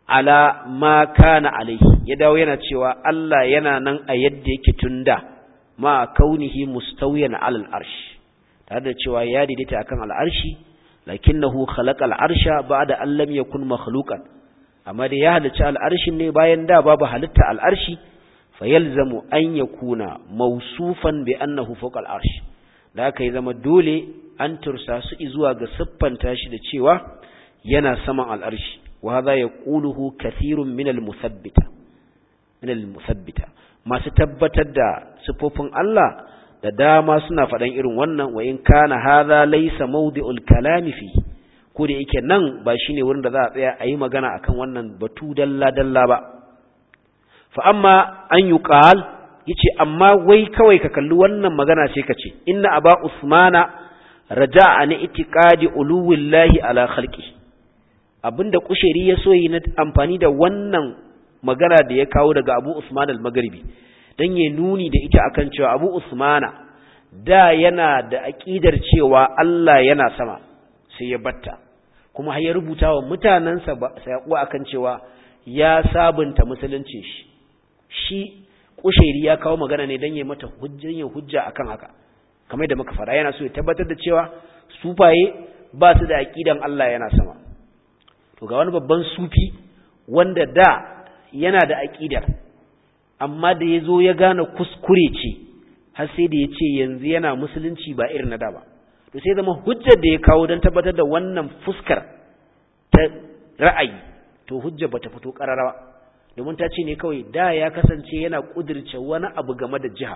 ala ma kana alaihi ya dawo yana cewa Allah yana nan a yadda yake tunda ma kaunihi mustawiyan alal arsh tare da cewa ya daidaita akan al'arshi lakinnahu khalaqa al'arsha ba'da an lam yakun makhluqan amma da ya halicci al'arshin ne bayan da babu halitta al'arshi fayalzamu an yakuna mawsufan bi annahu fawqa al'arsh da aka yi zama dole an tursa su zuwa ga siffanta shi da cewa yana saman al'arshi wa hadha yaquluhu kathirun min al-muthabbita min al-muthabbita masu tabbatar da sifofin Allah da dama suna faɗan irin wannan wa in kana hadha laysa mawdi'ul kalami fi ko da yake nan ba shine wurin da za a tsaya a yi magana akan wannan batu dalla dalla ba fa amma an yuqal yace amma wai kawai ka kalli wannan magana sai ka ce inna aba usmana raja'a an itiqadi uluwillahi ala khalqi abinda kusheri ya so yi na amfani da wannan magana da ya kawo daga Abu Usman al-Maghribi dan ya nuni da ita akan cewa Abu Usmana da yana da aqidar cewa Allah yana sama sai ya batta kuma har ya rubuta wa mutanansa sai akan cewa ya sabunta musulunci shi shi kushairi ya kawo magana ne dan ya mata hujjan yin hujja akan haka kamar da muka fara yana so ya tabbatar da cewa sufaye ba su da aqidan Allah yana sama to ga wani babban sufi wanda da yana da aqidar amma da yazo ya gane kuskure ce har sai da yace yanzu yana musulunci ba irin na da ba to sai zama hujjar da ya kawo don tabbatar da wannan fuskar ta ra'ayi to hujjar bata fito kararawa domin ta ce ne kawai da ya kasance yana kudirce wani abu game da jiha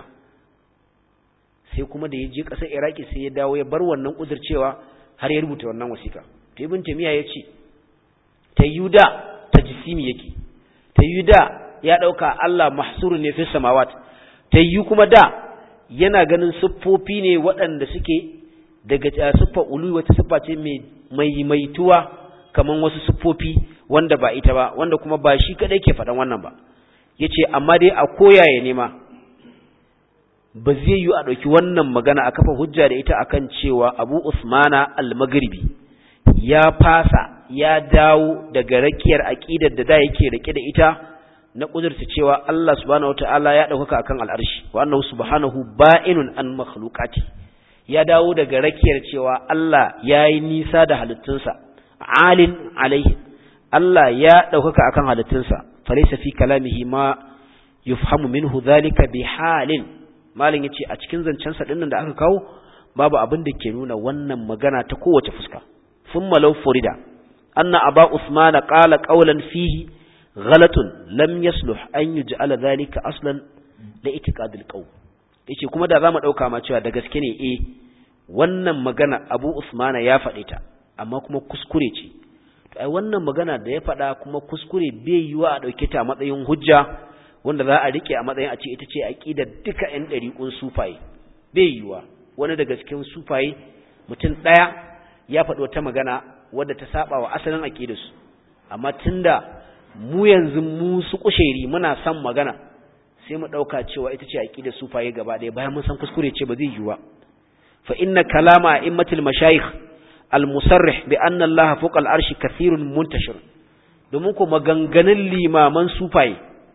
sai kuma da ya je ƙasar iraki sai ya dawo ya bar wannan kudircewa har ya rubuta wannan wasiƙa to ibn tamiya ya ce ta yuda ta jisimi yake ta yuda ya ɗauka Allah mahsuru ne fi samawat ta yi kuma da yana ganin siffofi ne waɗanda suke daga siffar ulu wata siffa ce mai maituwa kamar wasu siffofi wanda ba ita ba wanda kuma ba shi kadai ke faɗan wannan ba yace amma dai a koyaye ne ma ba zai yi a ɗauki wannan magana a kafa hujja da ita akan cewa Abu Usmana al-Maghribi ya fasa ya dawo daga rakiyar aqidar da da yake rike da ita na kudurta cewa Allah subhanahu wataala ya ɗaukaka akan al'arshi wa annahu subhanahu ba'inun an makhluqati ya dawo daga rakiyar cewa Allah yayi nisa da halittunsa alin alaihi Allah ya ɗaukaka akan halittunsa falaysa fi kalamihi ma yufhamu minhu dhalika bi halin malin yace a cikin zancen sa dinnan da aka kawo babu abin da ke nuna wannan magana ta kowace fuska thumma law furida anna aba usman qala qawlan fihi ghalatun lam yasluh an yuj'ala dhalika aslan la itiqad alqaw yace kuma da zamu dauka ma cewa da gaske ne eh wannan magana abu usman ya faɗe ta amma kuma kuskure ce to ai wannan magana da ya faɗa kuma kuskure bai yiwa a dauke ta a matsayin hujja wanda za a rike a matsayin a ce ita ce aqidar duka ƴan ɗariƙun sufaye bai yiwa wani daga cikin sufaye mutum ɗaya ya faɗi wata magana wadda ta saba wa asalin aqidarsu amma tunda mu yanzu mu su kusheri muna son magana sai mu ɗauka cewa ita ce aqidar sufaye gaba ɗaya bayan mun san kuskure ce ba zai yiwa fa inna kalama a'immatul mashayikh al-musarrih bi anna Allah fawqa al-arshi kathirun muntashir domin ko maganganun limaman sufaye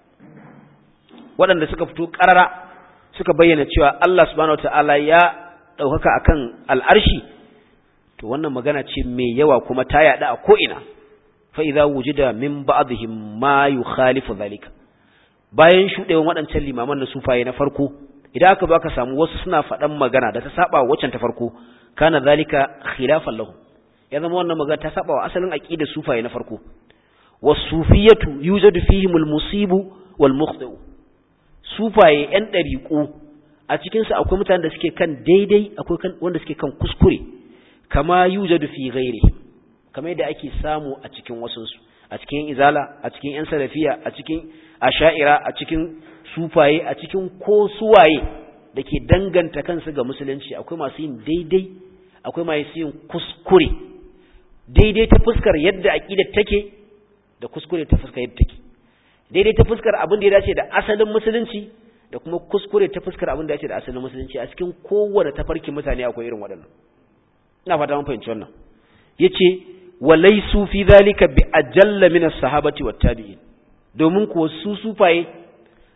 waɗanda suka fito ƙarara suka bayyana cewa Allah subhanahu wataala ya ɗaukaka akan al'arshi to wannan magana ce mai yawa kuma ta yaɗa a ko'ina fa idza wujida min ba'dihim ma yukhalifu zalika bayan shuɗewan waɗancan limaman na sufaye na farko idan aka baka samu wasu suna faɗan magana da ta saba waccan ta farko kana zalika khilafan lahum ya zama wannan magana ta saba wa asalin aqidar sufaye na farko was-sufiyatu yujadu fihim al-musibu wal-mukhti'u sufaye ‘yan ɗariƙo a cikinsu akwai mutanen da suke kan daidai akwai wanda suke kan kuskure kama yujadu fi ghairi kama yadda ake samu a cikin wasunsu a cikin izala a cikin ‘yan salafiya a cikin asha'ira a cikin sufaye a cikin ko suwaye da ke danganta kansu ga musulunci akwai masu yin daidai akwai masu yin kuskure daidai ta fuskar yadda aƙidar take da kuskure ta fuskar yadda take daidai ta fuskar abin da ya dace da asalin musulunci da kuma kuskure ta fuskar abin da ya dace da asalin musulunci a cikin kowane tafarkin mutane akwai irin waɗannan ina fata mun fahimci wannan yace walaisu fi zalika bi ajalla min as-sahabati wat tabi'in domin kuwa su sufaye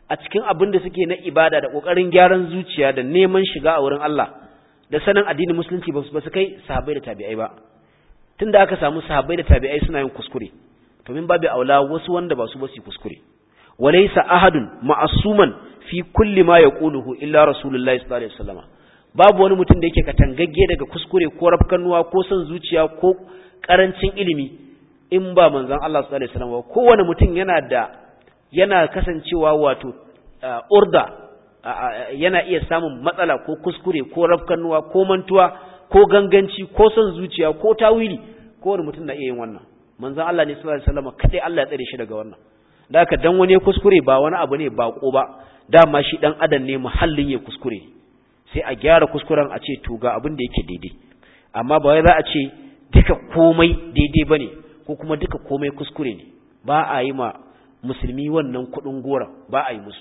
a cikin abin da suke na ibada da kokarin gyaran zuciya da neman shiga a wurin Allah da sanin addinin musulunci ba su kai sahabbai da tabi'ai ba tunda aka samu sahabbai da tabi'ai suna yin kuskure to min babu aula wasu wanda ba su ba su kuskure walaysa ahadun ma'asuman fi kulli ma yaquluhu illa rasulullahi sallallahu alaihi wasallam babu wani mutum da yake katangagge daga kuskure ko rafkanuwa ko son zuciya ko karancin ilimi in ba manzon Allah sallallahu alaihi wasallam ba kowane mutum yana da yana kasancewa wato urda yana iya samun matsala ko kuskure ko rafkanuwa ko mantuwa ko ganganci ko son zuciya ko tawili kowane mutum na iya yin wannan manzon Allah ne sallallahu alaihi wasallam kadai Allah ya tsare shi daga wannan da haka dan wani kuskure ba wani abu ne bako ba dama shi dan adam ne muhallin ya kuskure sai a gyara kuskuren a ce to ga abin da yake daidai amma ba wai za a ce duka komai daidai bane ko kuma duka komai kuskure ne ba a yi ma musulmi wannan kudin gora ba a yi musu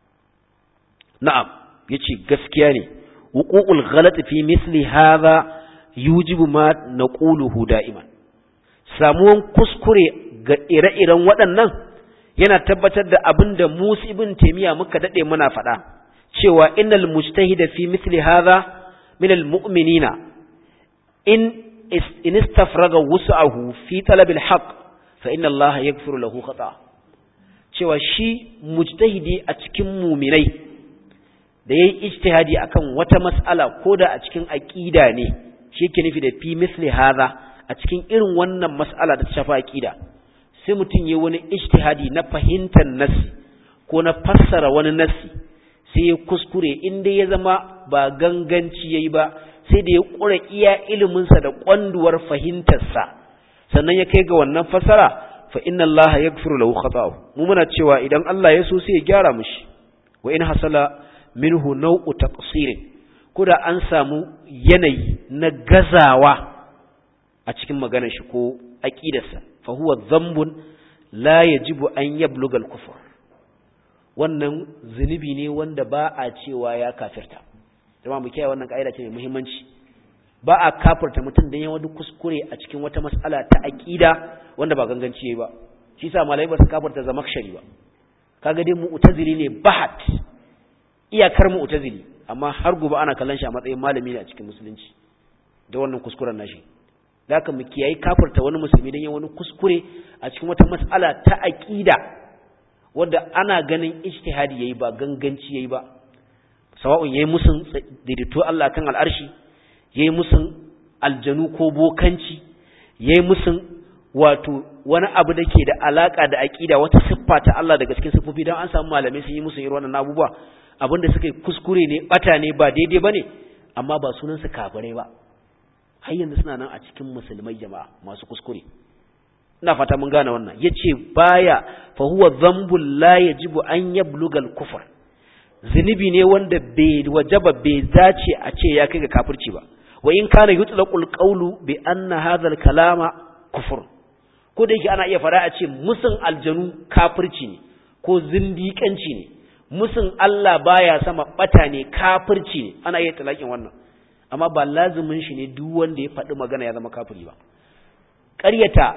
na'am yace gaskiya ne wuqu'ul ghalat fi misli hadha yujibu ma naquluhu da'iman samuwan kuskure ga ire-iren waɗannan yana tabbatar da abin da Musa ibn Taymiya muka dade muna faɗa cewa innal mujtahida fi misli hadha min almu'minina in in istafraga wus'ahu fi talab alhaq fa inna Allah yaghfiru lahu khata cewa shi mujtahidi a cikin mu'minai da yayi ijtihadi akan wata mas'ala ko da a cikin aqida ne shi yake nufi da fi misli hadha a cikin irin wannan mas'ala da ta shafa aqida sai mutum yayi wani ijtihadi na fahimtar nassi ko na fassara wani nassi sai ya kuskure inda ya zama ba ganganci yayi ba sai da ya kura iya ilimin sa da kwanduwar fahimtar sa sannan ya kai ga wannan fassara fa inna Allah yaghfiru lahu khata'ahu mu muna cewa idan Allah ya so sai ya gyara mishi wa in hasala minhu nau'u taqsirin kuda an samu yanayi na gazawa a cikin maganar shi ko aqidarsa fa huwa dhanbun la yajibu an yabluga al-kufr wannan zunubi ne wanda ba a cewa ya kafirta jama'a mu kiyaye wannan kaida ce mai muhimmanci ba a kafirta mutum dan ya wani kuskure a cikin wata mas'ala ta aqida wanda ba ganganci yayi ba shi sa malai ba su kafirta zamakshari ba kaga dai mu'tazili ne bahat iyakar mu'tazili amma har gobe ana kallon shi a matsayin malami ne a cikin musulunci da wannan kuskuren nashi da haka mu kiyayi kafirta wani musulmi dan ya wani kuskure a cikin wata mas'ala ta aqida wanda ana ganin ijtihadi yayi ba ganganci yayi ba sawa'un yayi musun daidaito Allah kan al'arshi yayi musun aljanu ko bokanci yayi musun wato wani abu da ke da alaka da aqida wata siffa ta Allah daga cikin siffofi dan an samu malamai sun yi musun irin wannan abubuwa abinda suka yi kuskure ne bata ne ba daidai bane amma ba sunan su kafirai ba har yanzu suna nan a cikin musulmai jama'a masu kuskure ina fata mun gane wannan yace baya fa huwa dhanbul la yajibu an yabluga al-kufr zunubi ne wanda bai wajaba bai dace a ce ya kai ga kafirci ba wa in kana yutlaqul qawlu bi anna hadha al-kalama kufr ko da yake ana iya fara a ce musun aljanu kafirci ne ko zindiƙanci ne musun Allah baya sama bata ne kafirci ne ana iya talakin wannan amma ba lazumin shi ne duk wanda ya faɗi magana ya zama kafiri ba ƙaryata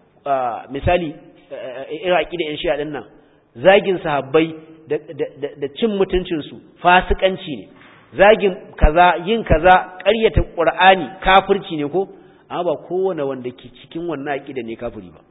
misali iraki da yan shi'a ɗin nan zagin sahabbai da cin mutuncinsu fasikanci ne zagin kaza yin kaza ƙaryata ƙur'ani kafirci ne ko amma ba kowane wanda ke cikin wannan aƙida ne kafiri ba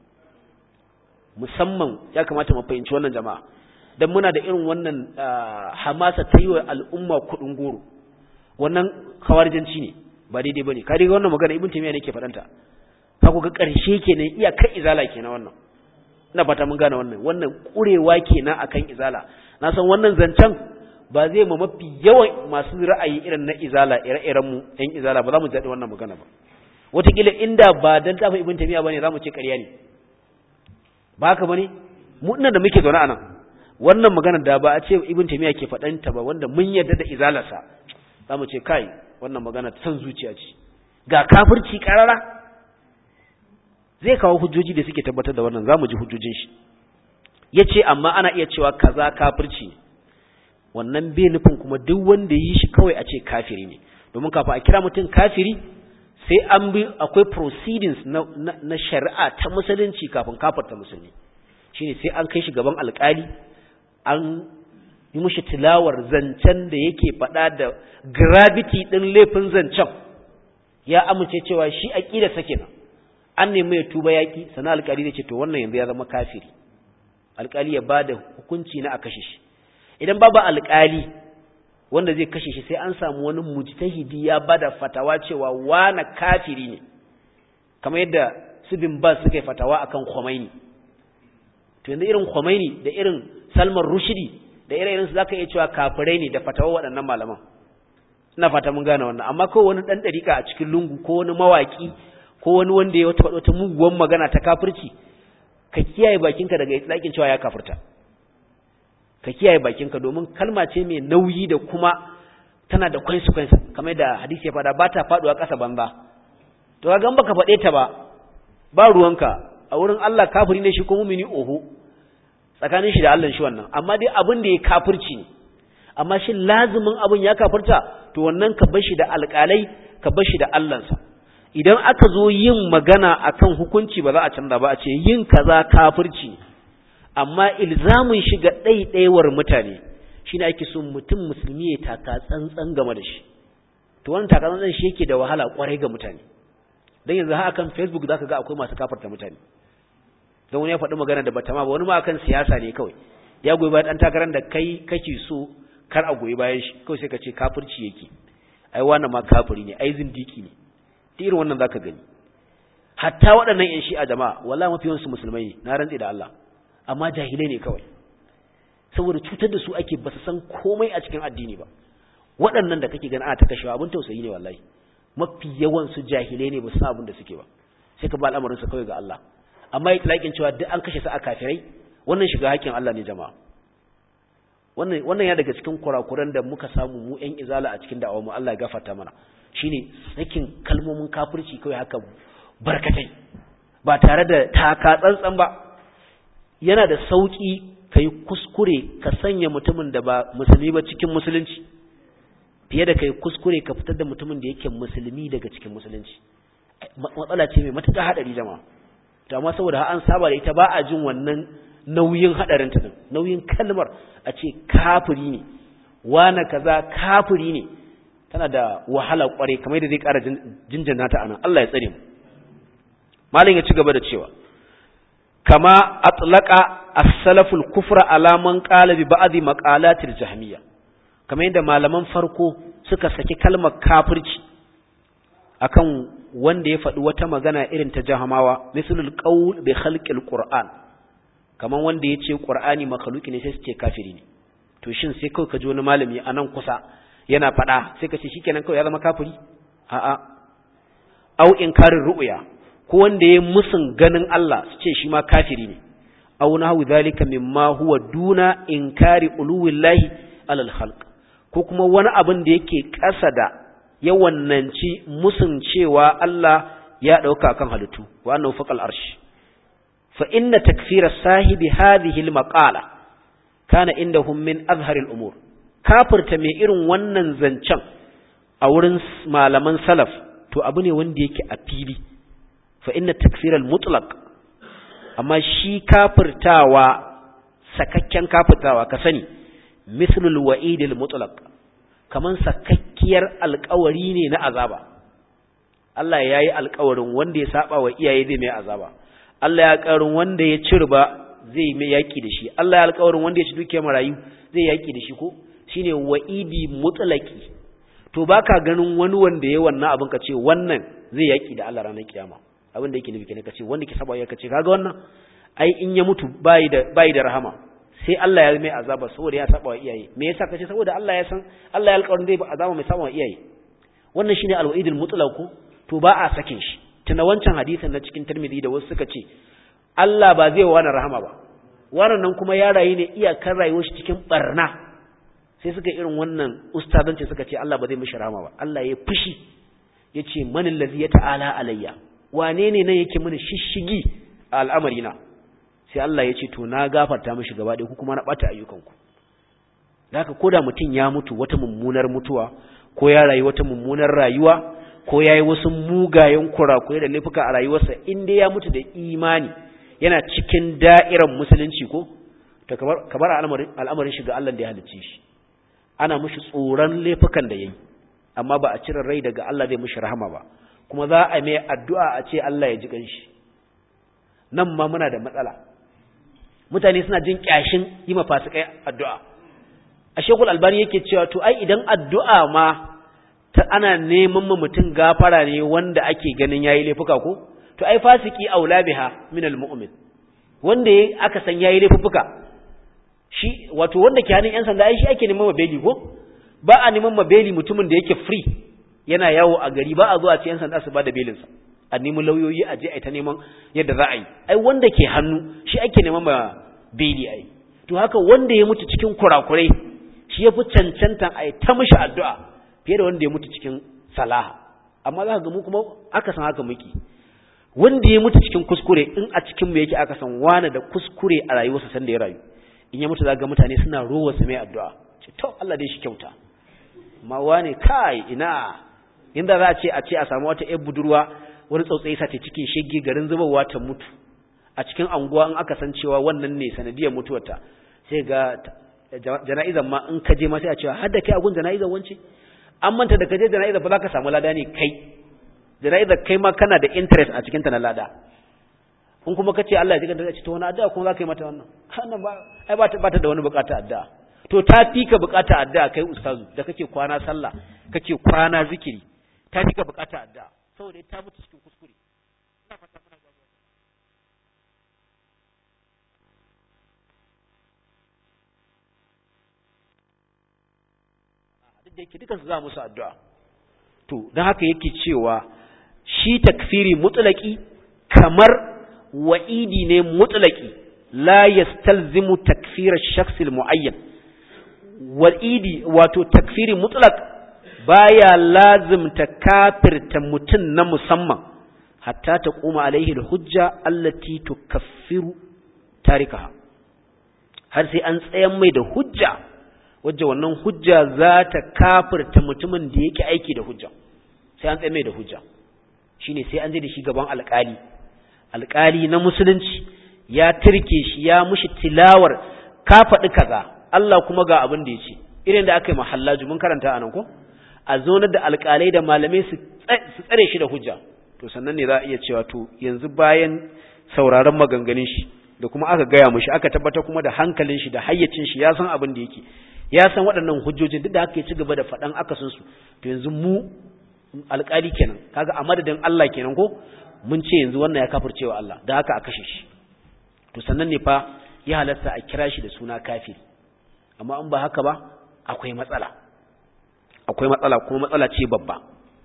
musamman ya kamata mu fahimci wannan jama'a dan muna da irin wannan hamasa ta yi wa al'umma kuɗin goro wannan kawarijanci ne ba daidai bane ka dai wannan magana ibn taymiya ne ke faɗanta ka ku ga ƙarshe kenan iya kan izala kenan wannan ina fata mun gane wannan wannan kurewa kenan akan izala na san wannan zancen ba zai ma mafi yawan masu ra'ayi irin na izala ire-iren mu ɗan izala ba za mu jaɗi wannan magana ba wataƙila inda ba dan tafi ibn taymiya bane za mu ce ƙarya ne ba haka bane mu ina da muke zaune a nan wannan magana da ba a ce ibn taymiya ke faɗanta ba wanda mun yarda da izalarsa za mu ce kai wannan magana san zuciya ce ga kafirci karara zai kawo hujjoji da suke tabbatar da wannan za mu ji hujjojin shi ya ce amma ana iya cewa kaza kafirci wannan bai nufin kuma duk wanda yi shi kawai a ce kafiri ne domin kafin a kira mutum kafiri sai an bi akwai proceedings na, na, na shari'a ta musulunci kafin kafarta musulmi shine sai an kai shi gaban alkali an yi mushi tilawar zancen da yake faɗa da gravity ɗin laifin zancen ya amince cewa shi aƙida sake nan an nemi ya tuba yaƙi sana alƙali da ce to wannan yanzu ya zama kafiri alƙali ya ba da hukunci na a kashe shi idan babu alƙali wanda zai kashe shi sai an samu wani mujtahidi ya ba da fatawa cewa wana kafiri ne kamar yadda su bin ba suka yi fatawa akan Khomeini to yanzu irin Khomeini da irin Salman Rushdie da irin su zaka iya cewa kafirai ne da fatawa waɗannan malaman ina fata mun gane wannan amma ko wani dan dariƙa a cikin lungu ko wani mawaki ko wani wanda ya wata wata muguwan magana ta kafirci ka kiyaye bakinka daga itlaqin cewa ya kafirta ka kiyaye bakinka domin kalma ce mai nauyi da kuma tana da consequence kamar da hadisi ya fada ba ta faduwa ƙasa banza to kaga baka faɗe ta ba ba ruwanka a wurin Allah kafiri ne shi ko mumini oho tsakanin shi da Allah shi wannan amma dai abin da ya kafirci ne amma shi lazimin abin ya kafirta to wannan ka bar shi da alƙalai ka bar shi da Allahnsa idan aka zo yin magana akan hukunci ba za a canza ba a ce yin kaza kafirci amma ilzamin shi ga ɗaiɗaiwar mutane shine ake so mutum musulmi ya taka tsantsan game da shi to wannan taka tsantsan shi yake da wahala kwarai ga mutane dan yanzu haka kan Facebook zaka ga akwai masu kafarta mutane don wani ya faɗi magana da bata ma ba wani ma akan siyasa ne kawai ya goyi bayan ɗan takarar da kai kake so kar a goyi bayan shi kawai sai ka ce kafirci yake ai wannan ma kafiri ne ai zindiki ne ta irin wannan zaka gani hatta waɗannan yan shi'a jama'a wallahi mafi yawansu musulmai ne na rantsi da Allah amma jahilai ne kawai saboda cutar da su ake ba su san komai a cikin addini ba waɗannan da kake gani ana ta kashewa abin tausayi ne wallahi mafi yawan su jahilai ne ba su san abin da suke ba sai ka ba al'amarin su kawai ga Allah amma yi talakin cewa duk an kashe su a kafirai wannan shiga hakkin Allah ne jama'a wannan wannan ya daga cikin kurakuran da muka samu mu ƴan izala a cikin da'awar mu Allah ya gafarta mana shine sakin kalmomin kafirci kawai haka barkatai ba tare da taka tsantsan ba yana da sauki kai kuskure ka sanya mutumin da ba musulmi ba cikin musulunci fiye da kai kuskure ka fitar da mutumin da yake musulmi daga cikin musulunci matsala ce mai matuƙar haɗari jama'a to amma saboda an saba da ita ba a jin wannan nauyin hadarin ta nauyin kalmar a ce kafiri ne wana kaza kafiri ne tana da wahala kware kamar da zai ƙara jinjina ta anan Allah ya tsare mu malin ya ci gaba da cewa kama atlaqa as-salaful kufra ala man qala bi ba'd maqalatil jahmiyya kamar yadda malaman farko suka saki kalmar kafirci akan wanda ya faɗi wata magana irin ta jahamawa misalul qaul bi khalqil qur'an kaman wanda yace qur'ani makhluki ne sai su ce kafiri ne to shin sai kai ka ji wani malami a nan kusa yana faɗa sai ka ce shikenan kawai ya zama kafiri a'a au inkarin ru'ya ko wanda ya musun ganin Allah su ce shi ma kafiri ne aw nahu zalika mimma huwa duna inkari uluwillahi alal khalq ko kuma wani abin da yake ƙasa da yawannanci musun cewa Allah ya ɗauka kan halittu wa annahu faqal arsh fa inna takfira sahibi hadhihi al-maqala kana indahum min azhar al-umur kafirta mai irin wannan zancen a wurin malaman salaf to abu ne wanda yake a fili fa inna takfira al-mutlaq amma shi kafirtawa sakakken kafirtawa ka sani mislul wa'id al-mutlaq kaman sakakkiyar alkawari ne na azaba Allah ya yi alkawarin wanda ya saba wa iyaye zai mai azaba Allah ya alkawarin wanda ya ci riba zai mai yaki da shi Allah ya alkawarin wanda ya ci dukiyar marayu zai yaki da shi ko shine wa'idi mutlaki to baka ganin wani wanda ya wannan abin ka ce wannan zai yaki da Allah ranar kiyama abin da yake nufi kenan ka ce wanda ke saba ya ka ce kaga wannan ai in ya mutu bai da bai da rahama sai Allah ya mai azaba saboda ya saba wa iyaye me yasa kace saboda Allah ya san Allah ya alƙawarin zai ba azaba mai saba wa iyaye wannan shine al-wa'idul mutlaq to ba a sakin shi tuna wancan hadisin na cikin Tirmidhi da wasu suka ce Allah ba zai wani rahama ba wannan nan kuma ya rayu ne iyakar rayuwar shi cikin barna sai suka irin wannan ustazanci suka ce Allah ba zai mishi rahama ba Allah ya fushi yace man allazi ya ta'ala alayya wane ne nan yake mini shishigi a al'amarina sai Allah ya ce to na gafarta mishi gaba ɗaya ku kuma na ɓata ayyukanku da haka ko da mutum ya mutu wata mummunar mutuwa ko ya rayu wata mummunar rayuwa ko ya yi wasu mugayen kurakurai da laifuka a rayuwarsa in dai ya mutu da imani yana cikin da'irar musulunci ko to kamar kamar al'amarin al'amarin shi ga Allah da ya halicce shi ana mushi tsoron laifukan da yayi amma ba a cire rai daga Allah zai mushi rahama ba kuma za a mai addu'a a ce Allah ya ji kanshi nan ma muna da matsala mutane suna jin kyashin yi ma fasikai addu'a a shekul albani yake cewa to ai idan addu'a ma ta ana neman ma mutum gafara ne wanda ake ganin yayi laifuka ko to ai fasiki aula biha min almu'min wanda yayi aka san yayi laifuka shi wato wanda ke hannun yan sanda ai shi ake neman mabeli ko ba a neman mabeli mutumin da yake free yana yawo a gari ba a zuwa ce yan sanda su ba da belinsa a nemi lauyoyi a je a ta neman yadda za a yi ai wanda ke hannu shi ake neman ma beli ai to haka wanda ya mutu cikin kurakurai shi ya fi cancantan a yi ta mishi addu'a fiye da wanda ya mutu cikin salaha amma za ka ga mu kuma aka san haka muke wanda ya mutu cikin kuskure in a cikin mu yake aka san wani da kuskure a rayuwarsa sanda ya rayu in ya mutu za ga mutane suna rowa su mai addu'a ce to Allah dai shi kyauta amma wani kai ina inda za a ce a ce a samu wata ƴar budurwa wani tsautsayi sa ta cikin shege garin zubarwa ta mutu a cikin anguwa in aka san cewa wannan ne sanadiyar mutuwarta sai ga jana'izan ma in ka je ma sai a cewa har da kai a gun jana'izan wance an manta da ka je jana'izan ba za ka samu lada ne kai jana'izar kai ma kana da interest a cikin ta na lada in kuma ka ce Allah ya jiga da ce to wani addu'a kuma za ka yi mata wannan wannan ba ai ba ta ba ta da wani bukata addu'a to ta fi ka bukata addu'a kai ustazu da kake kwana sallah kake kwana zikiri ta fi ka bukata addu'a saboda ta mutu cikin kuskure ina fata kuna gaba duk da yake dukansu za musu addu'a to don haka yake cewa shi takfiri mutlaki kamar wa'idi ne mutlaki la yastalzimu takfira shakhs muayyan wa'idi wato takfiri mutlaq baya lazimta kafirta mutun na musamman hatta ta kuma alaihi hujja allati tukaffiru tarikaha har sai an tsayan mai da hujja wajje wannan hujja za ta kafirta mutumin da yake aiki da hujja sai an tsaye mai da hujja shine sai an je da shi gaban alƙali alƙali na musulunci ya turke shi ya mushi tilawar ka faɗi kaza Allah kuma ga abin da ya ce irin da aka yi mahallaju mun karanta anan ko a zonar da alƙalai da malamai su tsare shi da hujja to sannan ne za a iya cewa to yanzu bayan sauraron maganganun shi da kuma aka gaya mushi aka tabbatar kuma da hankalin shi da hayyacin shi ya san abin da yake ya san waɗannan hujjojin duk da haka ya ci gaba da faɗan akasin su to yanzu mu alƙali kenan kaga a madadin Allah kenan ko mun ce yanzu wannan ya kafircewa Allah da haka a kashe shi to sannan ne fa ya halatta a kira shi da suna kafiri amma in ba haka ba akwai matsala akwai matsala kuma matsala ce babba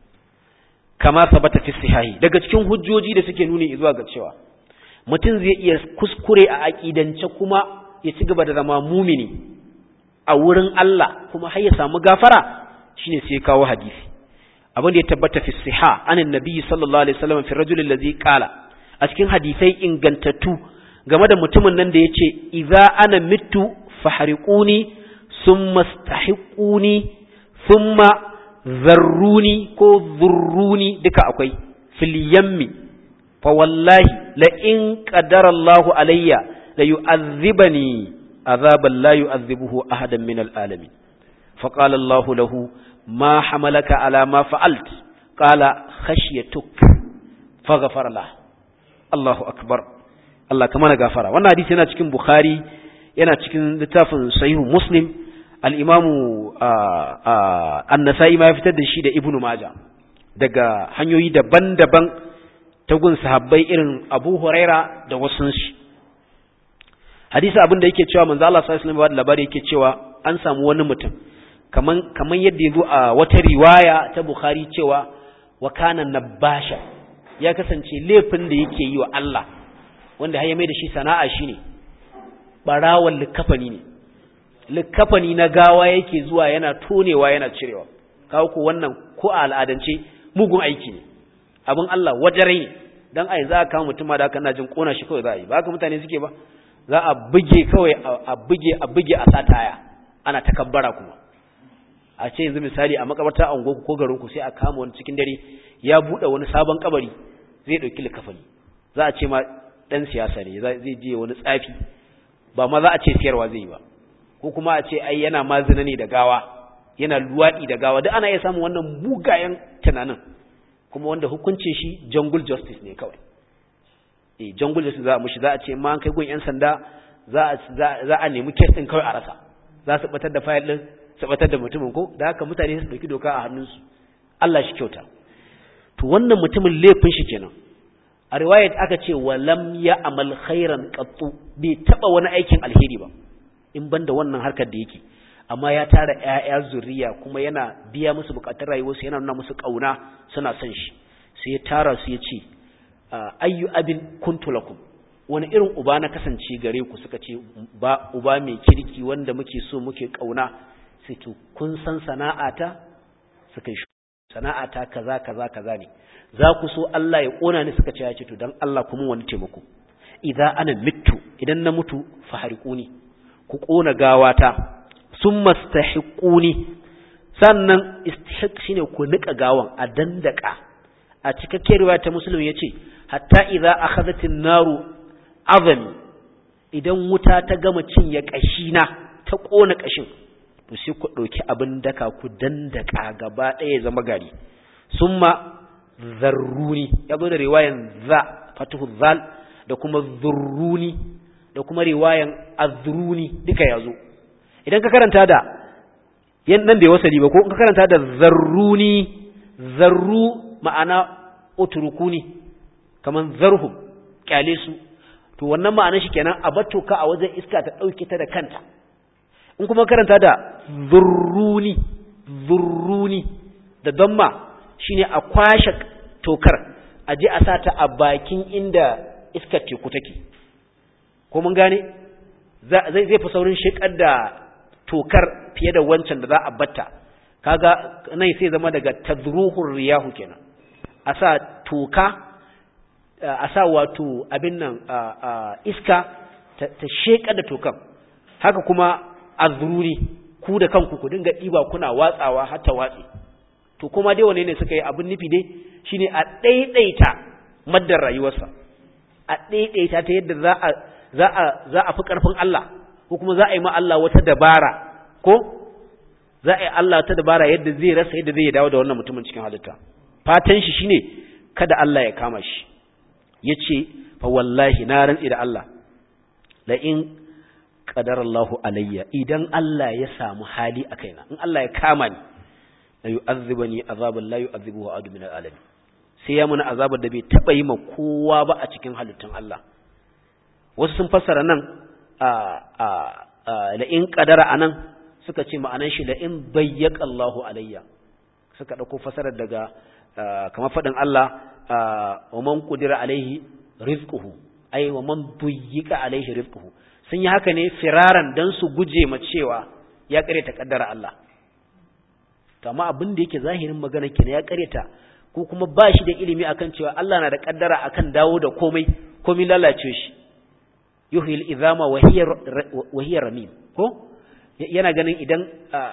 kama sabata fi sihahi daga cikin hujjoji da suke nuni zuwa ga cewa mutum zai iya kuskure a aqidance kuma ya ci gaba da zama mumini a wurin Allah kuma har ya samu gafara shine sai kawo hadisi abin da ya tabbata fi siha anin nabi sallallahu alaihi wasallam fi rajulin ladhi qala a cikin hadisai ingantattu game da mutumin nan da yace idza ana mitu fahriquni thumma stahiquni thumma zarruni ko zurruni duka akwai fil yammi fa wallahi la in qadara Allahu alayya la yu'adhibani azaban la yu'adhibuhu ahadan min al-alamin فقال الله له ما حملك على ما فعلت قال خشيتك فغفر له الله أكبر Allah kama na gafara wannan hadisi yana cikin Bukhari yana cikin littafin Sahihu Muslim al-Imamu An-Nasa'i ma ya fitar da shi da Ibn Majah daga hanyoyi daban-daban ta gun sahabbai irin Abu Huraira da wasu shi hadisi abin da yake cewa manzo Allah sallallahu alaihi wasallam labari yake cewa an samu wani mutum kaman kaman yadda yazo a wata riwaya ta Bukhari cewa wa kana nabasha ya kasance laifin da yake yi wa Allah wanda har ya mai da shi sana'a shine barawan likafani ne likafani na gawa yake zuwa yana tonewa yana cirewa kawo ko wannan ko a al'adance mugun aiki ne abin Allah wajarai ne dan ai za ka mutum ma da haka ina jin kona shi kawai za a yi ba haka mutane suke ba za a buge kawai a buge a buge a sataya ana takabbara kuma a ce yanzu misali a makabarta a unguwarku ko garinku sai a kama wani cikin dare ya buɗe wani sabon kabari zai ɗauki likafani za a ce ma ɗan siyasa ne zai je wani tsafi ba ma za a ce siyarwa zai yi ba ko kuma a ce ai yana mazina ne da gawa yana luwaɗi da gawa duk ana iya samun wannan mugayen tunanin kuma wanda hukuncin shi jungle justice ne kawai eh jungle justice za a mushi za a ce ma an kai gun yan sanda za a za a nemi case din kawai a rasa za su batar da file din su batar da mutumin ko da haka mutane su dauki doka a hannunsu Allah shi kyauta to wannan mutumin laifin shi kenan a riwayat aka ce walam ya amal khairan qattu bai taba wani aikin alheri ba in banda wannan harkar da yake amma ya tara ƴaƴa zuriya kuma yana biya musu bukatun rayuwarsu yana nuna musu kauna suna son shi sai ya tara su ya ce ayyu abin kuntu lakum wani irin uba na kasance gare ku suka ce ba uba mai kirki wanda muke so muke kauna sai to kun san sana'ata suka yi sana'ata kaza kaza kaza ne za ku so Allah ya kona ni suka ce ya ce to dan Allah kuma wani taimako idan ana mitu idan na mutu fahariquni ku kona gawata summa stahiquni sannan istihiq shine ku nika gawan a dandaka a cikakken riwaya ta muslim yace hatta idza akhadhatin naru azami idan wuta ta gama cinye kashina ta kona kashin to sai ku dauki abin daka ku dandaka gaba ɗaya zama gari summa zarruni ya zo da riwayan za fatuhu zal da kuma zurruni da kuma riwayan azruni duka ya zo idan ka karanta da yan nan bai wasali ba ko ka karanta da zarruni zarru ma'ana utrukuni kaman zarhum kyale su to wannan ma'anar shi kenan a batto ka a wajen iska ta dauke ta da kanta in kuma karanta da zurruni zurruni da damma shine a kwashe tokar a je a sa ta a bakin inda iskar teku take ko mun gane zai zai fi saurin shekar da tokar fiye da wancan da za a batta kaga nan sai zama daga tadruhur riyahu kenan a sa toka a sa wato abin nan iska ta shekar da tokan haka kuma azruri ku da kanku ku dinga ɗiba kuna watsawa har ta watsi to kuma dai wane ne suka yi abin nufi dai shine a ɗaiɗaita maddar rayuwarsa a ɗaiɗaita ta yadda za a za a za a fi ƙarfin Allah ko kuma za a yi ma Allah wata dabara ko za a yi Allah wata dabara yadda zai rasa yadda zai dawo da wannan mutumin cikin halitta fatan shi shine kada Allah ya kama shi yace fa wallahi na rantsi da Allah la in qadarallahu alayya idan Allah ya samu hali a kaina in Allah ya kama ni la yu'adhibani azaban la yu'adhibuhu ahad min al'alamin sai ya muna azabar da bai taba yi ma kowa ba a cikin halittun Allah wasu sun fassara nan a a la in qadara anan suka ce ma'anan shi la in bayyaka Allahu alayya suka dauko fassarar daga kamar fadin Allah wa man qudira alaihi rizquhu ay wa man buyyika alaihi rizquhu sun yi haka ne firaran dan su guje ma cewa ya kare ta kaddara Allah to amma abin da yake zahirin magana kenan ya kareta ko kuma ba shi da ilimi akan cewa Allah na da kaddara akan dawo da komai komai lalace shi yuhil izama wa hiya wa hiya ramim ko yana ganin idan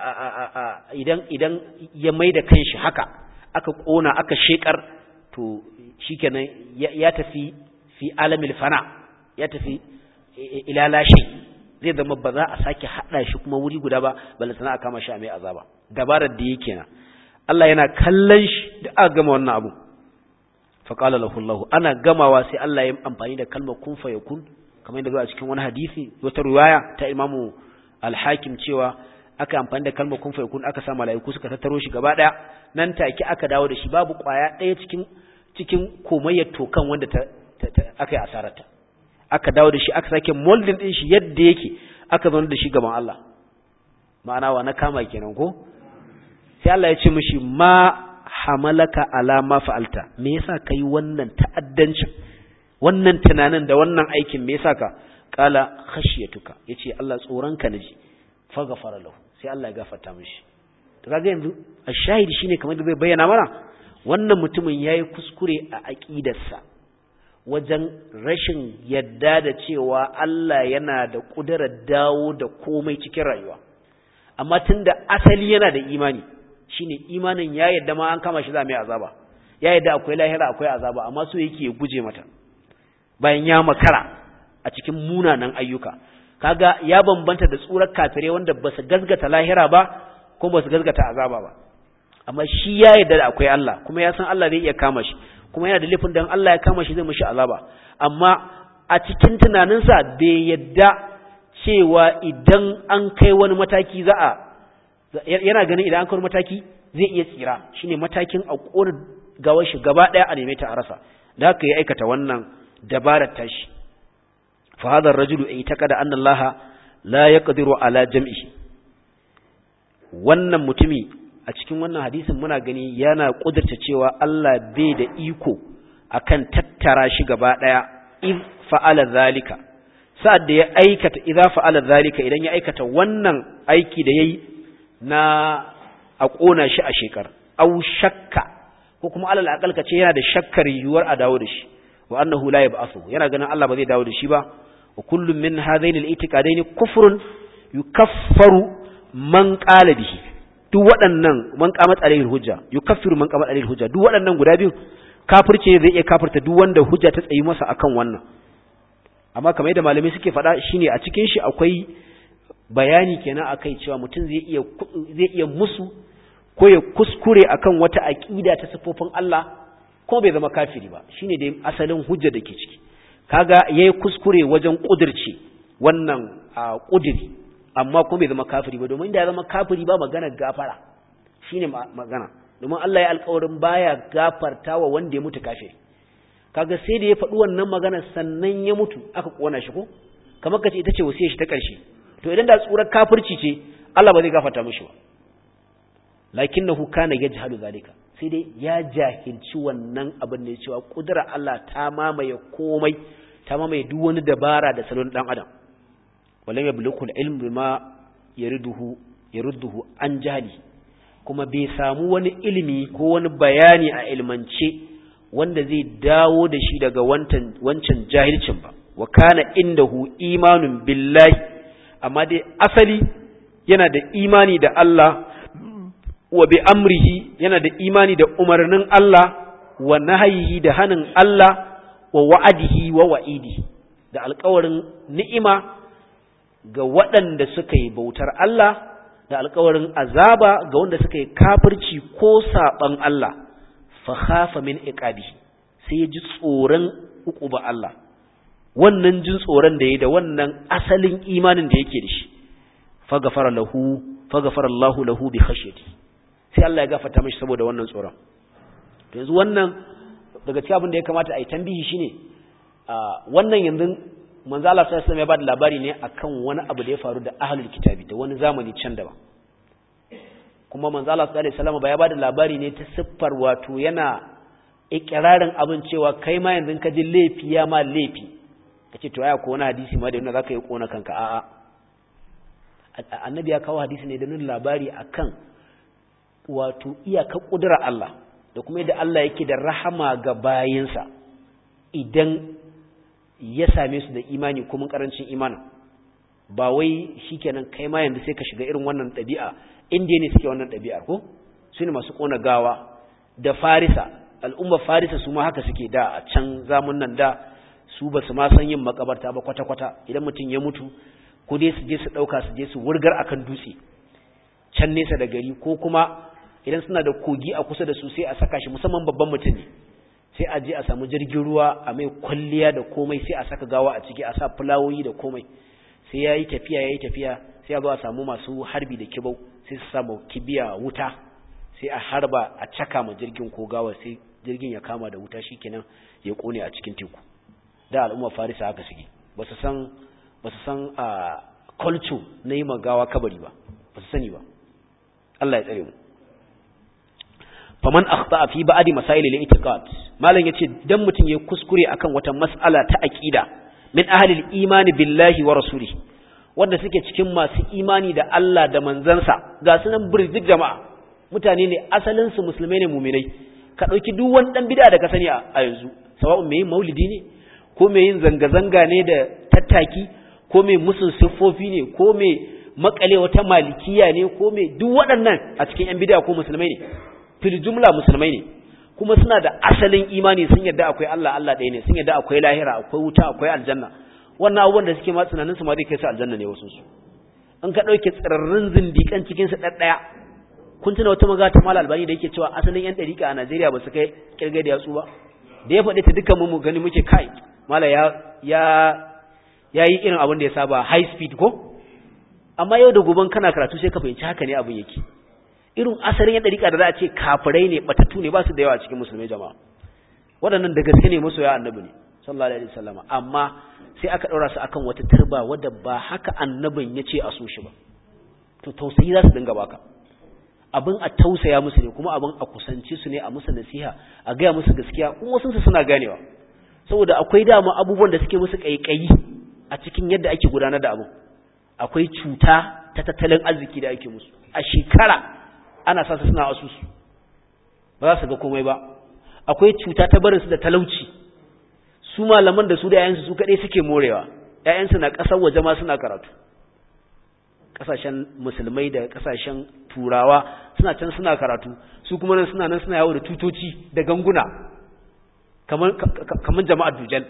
idan idan ya maida kanshi haka aka kona aka shekar to shikenan ya tafi fi alamil fana ya tafi ila lashe zai zama ba za a sake hada shi kuma wuri guda ba balle sana a kama shi a mai azaba dabarar da yake na Allah yana kallon shi da aka gama wannan abu fa qala lahu Allah ana gamawa sai Allah ya amfani da kalmar kun fa yakun kamar yadda zuwa cikin wani hadisi wata riwaya ta Imam Al-Hakim cewa aka amfani da kalmar kun fa yakun aka sa malaiku suka tattaro shi gaba daya nan take aka dawo da shi babu kwaya daya cikin cikin komayyar tokan wanda ta aka yi asararta aka dawo da shi aka sake moldin din shi yadda yake aka zo da shi gaban Allah ma'ana wa na kama kenan ko sai Allah ya ce mishi ma hamalaka ala ma fa'alta me yasa kai wannan ta'addancin wannan tunanin da wannan aikin me yasa ka qala khashiyatuka yace Allah tsoronka naji fa ghafara lahu sai Allah ya gafarta mishi to kaga yanzu ashahidi shine kamar da zai bayyana mana wannan mutumin yayi kuskure a aqidarsa wajen rashin yadda da cewa Allah yana da ƙudurar dawo da komai cikin rayuwa amma tunda asali yana da imani shine imanin ya yadda ma an kama shi za mai azaba ya yadda akwai lahira akwai azaba amma so yake ya guje mata bayan ya makara a cikin munanan ayyuka kaga ya bambanta da tsurar kafirai wanda ba su gazgata lahira ba ko ba su gazgata azaba ba amma shi ya yarda da akwai Allah kuma ya san Allah zai iya kama shi kuma yana da laifin dan Allah ya kama shi zai mishi azaba amma a cikin tunaninsa bai yadda cewa idan an kai wani mataki za a yana ganin idan an kai wani mataki zai iya tsira shine matakin a kona gawar shi gaba daya a neme ta a rasa da haka ya aikata wannan dabarar tashi fa hadha ar-rajulu aytaqada anna Allah la yaqdiru ala jam'ihi wannan mutumi a cikin wannan hadisin muna gani yana kudurta cewa Allah bai da iko akan tattara shi gaba daya in fa'ala zalika sa'ad da ya aikata idza fa'ala zalika idan ya aikata wannan aiki da yayi na a kona shi a shekar au shakka ko kuma alal aqal kace yana da shakkar yuwar a dawo da shi wa annahu la yab'athu yana ganin Allah ba zai dawo da shi ba wa kullu min hadaini al-i'tiqadaini kufrun yukaffaru man qala bihi duk waɗannan man qamat alayhi hujja yukaffiru man qamat alayhi hujja duk waɗannan guda biyu kafirce zai iya kafirta duk wanda hujja ta tsayi masa akan wannan amma kamar yadda malamai suke faɗa shine a cikin shi akwai bayani kenan akai cewa mutum zai iya zai iya musu ko ya kuskure akan wata aqida ta sifofin Allah ko bai zama kafiri ba shine dai asalin hujja da ke ciki kaga yayi kuskure wajen kudirce wannan kudiri amma kuma bai zama kafiri ba domin da ya zama kafiri ba magana gafara shine magana domin Allah ya alƙawarin baya gafarta wa wanda ya mutu kafiri kaga sai da ya faɗi wannan magana sannan ya mutu aka kona shi ko kamar kace ita ce wasiyar shi ta ƙarshe to idan da tsurar kafirci ce Allah ba zai gafarta mishi ba lakinnahu kana yajhalu zalika sai dai ya jahilci wannan abin da ya cewa kudura Allah ta mamaye komai ta mamaye duk wani dabara da salon dan adam walam yablughu al-ilm bima yariduhu yarudduhu an jahli kuma bai samu wani ilimi ko wani bayani a ilmance wanda zai dawo da shi daga wancan wancan jahilcin ba wa kana indahu imanun billahi amma dai asali yana da imani da Allah wa bi amrihi yana da imani da umarnin Allah wa nahyihi da hanin Allah wa wa'adihi wa wa'idi da alƙawarin ni'ima ga waɗanda suka yi bautar Allah da alƙawarin azaba ga wanda suka yi kafirci ko saɓan Allah fa khafa min iqabi sai ya ji tsoron uquba Allah wannan jin tsoron da yayi da wannan asalin imanin da yake da shi fa gafara lahu fa gafara Allahu lahu bi khashyati sai Allah ya gafarta mishi saboda wannan tsoron to yanzu wannan daga cikin abin da ya kamata a yi tambihi shine wannan yanzu manzo Allah sallallahu alaihi ya bada labari ne akan wani abu da ya faru da ahlul kitabi da wani zamani can daban kuma manzo Allah sallallahu alaihi wasallam ba ya bada labari ne ta siffar wato yana ikirarin abin cewa kai ma yanzu ka ji laifi ya ma laifi kace to aya ko wani hadisi ma da yana zaka yi kona kanka a'a annabi ya kawo hadisi ne da nuna labari akan wato iyakar kudura Allah da kuma yadda Allah yake da rahama ga bayinsa idan ya same su da imani kuma karancin imanin ba wai shikenan kai ma yanzu sai ka shiga irin wannan ɗabi'a indiya ne suke wannan ɗabi'ar ko su ne masu ƙona gawa da farisa al'ummar farisa su ma haka suke da a can zamun nan da su ba su ma san yin makabarta ba kwata-kwata idan mutum ya mutu ko dai su je su ɗauka su je su wurgar akan dutse can nesa da gari ko kuma idan suna da kogi a kusa da su sai a saka shi musamman babban mutum ne sai a je a samu jirgin ruwa a mai kwalliya da komai sai a saka gawa a ciki a sa fulawoyi da komai sai ya yi tafiya ya yi tafiya sai a zo a samu masu harbi da kibau sai su samu kibiya wuta sai a harba a caka ma jirgin ko gawa sai jirgin ya kama da wuta shikenan ya kone a cikin teku da al'umma farisa haka suke ba su san ba su san a culture na yi gawa kabari ba ba su sani ba Allah ya tsare mu faman akhta fi ba'di masail al-i'tiqad malan yace dan mutun ya kuskure akan wata mas'ala ta aqida min ahli al-iman billahi wa rasulihi wanda suke cikin masu imani da Allah da manzansa ga sunan burjik jama'a mutane ne asalin su musulmai ne mu'minai ka dauki duk wani dan bid'a da ka sani a yanzu sawa'un mai maulidi ne ko mai yin zanga zanga ne da tattaki ko mai musun siffofi ne ko mai makale wata malikiya ne ko mai duk waɗannan a cikin yan bid'a ko musulmai ne fil jumla musulmai ne kuma suna da asalin imani sun yarda akwai Allah Allah ɗaya ne sun yarda akwai lahira akwai wuta akwai aljanna wannan abubuwan da suke ma tunanin su ma zai kai su aljanna ne wasu su in ka dauke tsirarrun zindikan cikin su daddaya kun tuna wata maga ta mala albani da yake cewa asalin yan dariƙa a Najeriya ba su kai kirgai da yatsu ba da ya faɗi ta dukkan mu gani muke kai mala ya ya yayi irin abin da ya saba high speed ko amma yau da goben kana karatu sai ka fahimci haka ne abin yake irin asalin yan dariƙa da za a ce kafirai ne batattu ne ba su da yawa a cikin musulmai jama'a waɗannan da gaske ne masoya annabi ne sallallahu alaihi wasallam amma sai aka ɗaura su akan wata turba wadda ba haka annabin ya ce a so shi ba to tausayi za su dinga baka abin a tausaya musu ne kuma abin a kusanci su ne a musu nasiha a gaya musu gaskiya kuma wasu su suna ganewa saboda akwai dama abubuwan da suke musu kaikayi a cikin yadda ake gudanar da abin akwai cuta ta tattalin arziki da ake musu a shekara ana sa su suna asusu ba za su ga komai ba akwai cuta ta barin su da talauci su malaman da su da yayansu su kaɗai suke morewa yayansu na ƙasar waje ma suna karatu ƙasashen musulmai da ƙasashen turawa suna can suna karatu su kuma nan suna nan suna yawo da tutoci da ganguna kamar jama'ar dujal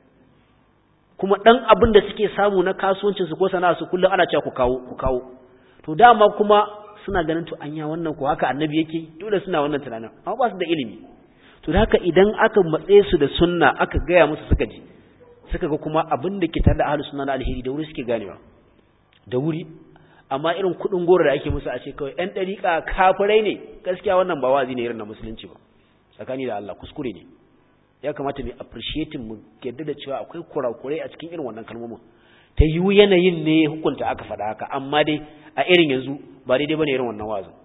kuma ɗan abin da suke samu na kasuwancinsu ko sana'a su kullum ana cewa ku kawo ku kawo to dama kuma suna ganin to anya wannan ko haka annabi yake dole suna wannan tunanin amma ba su da ilimi to da haka idan aka matse su da sunna aka gaya musu suka ji suka ga kuma abin da ke tare da ahlus sunna na alheri da wuri suke ganewa da wuri amma irin kudin goro da ake musu a ce kawai ɗan ɗariƙa kafirai ne gaskiya wannan ba wazi ne irin na musulunci ba tsakani da Allah kuskure ne ya kamata mu appreciate mu yadda da cewa akwai kurakurai a cikin irin wannan kalmomin ta yiwu yanayin ne hukunta aka faɗa haka amma dai a irin yanzu ba daidai bane irin wannan wazin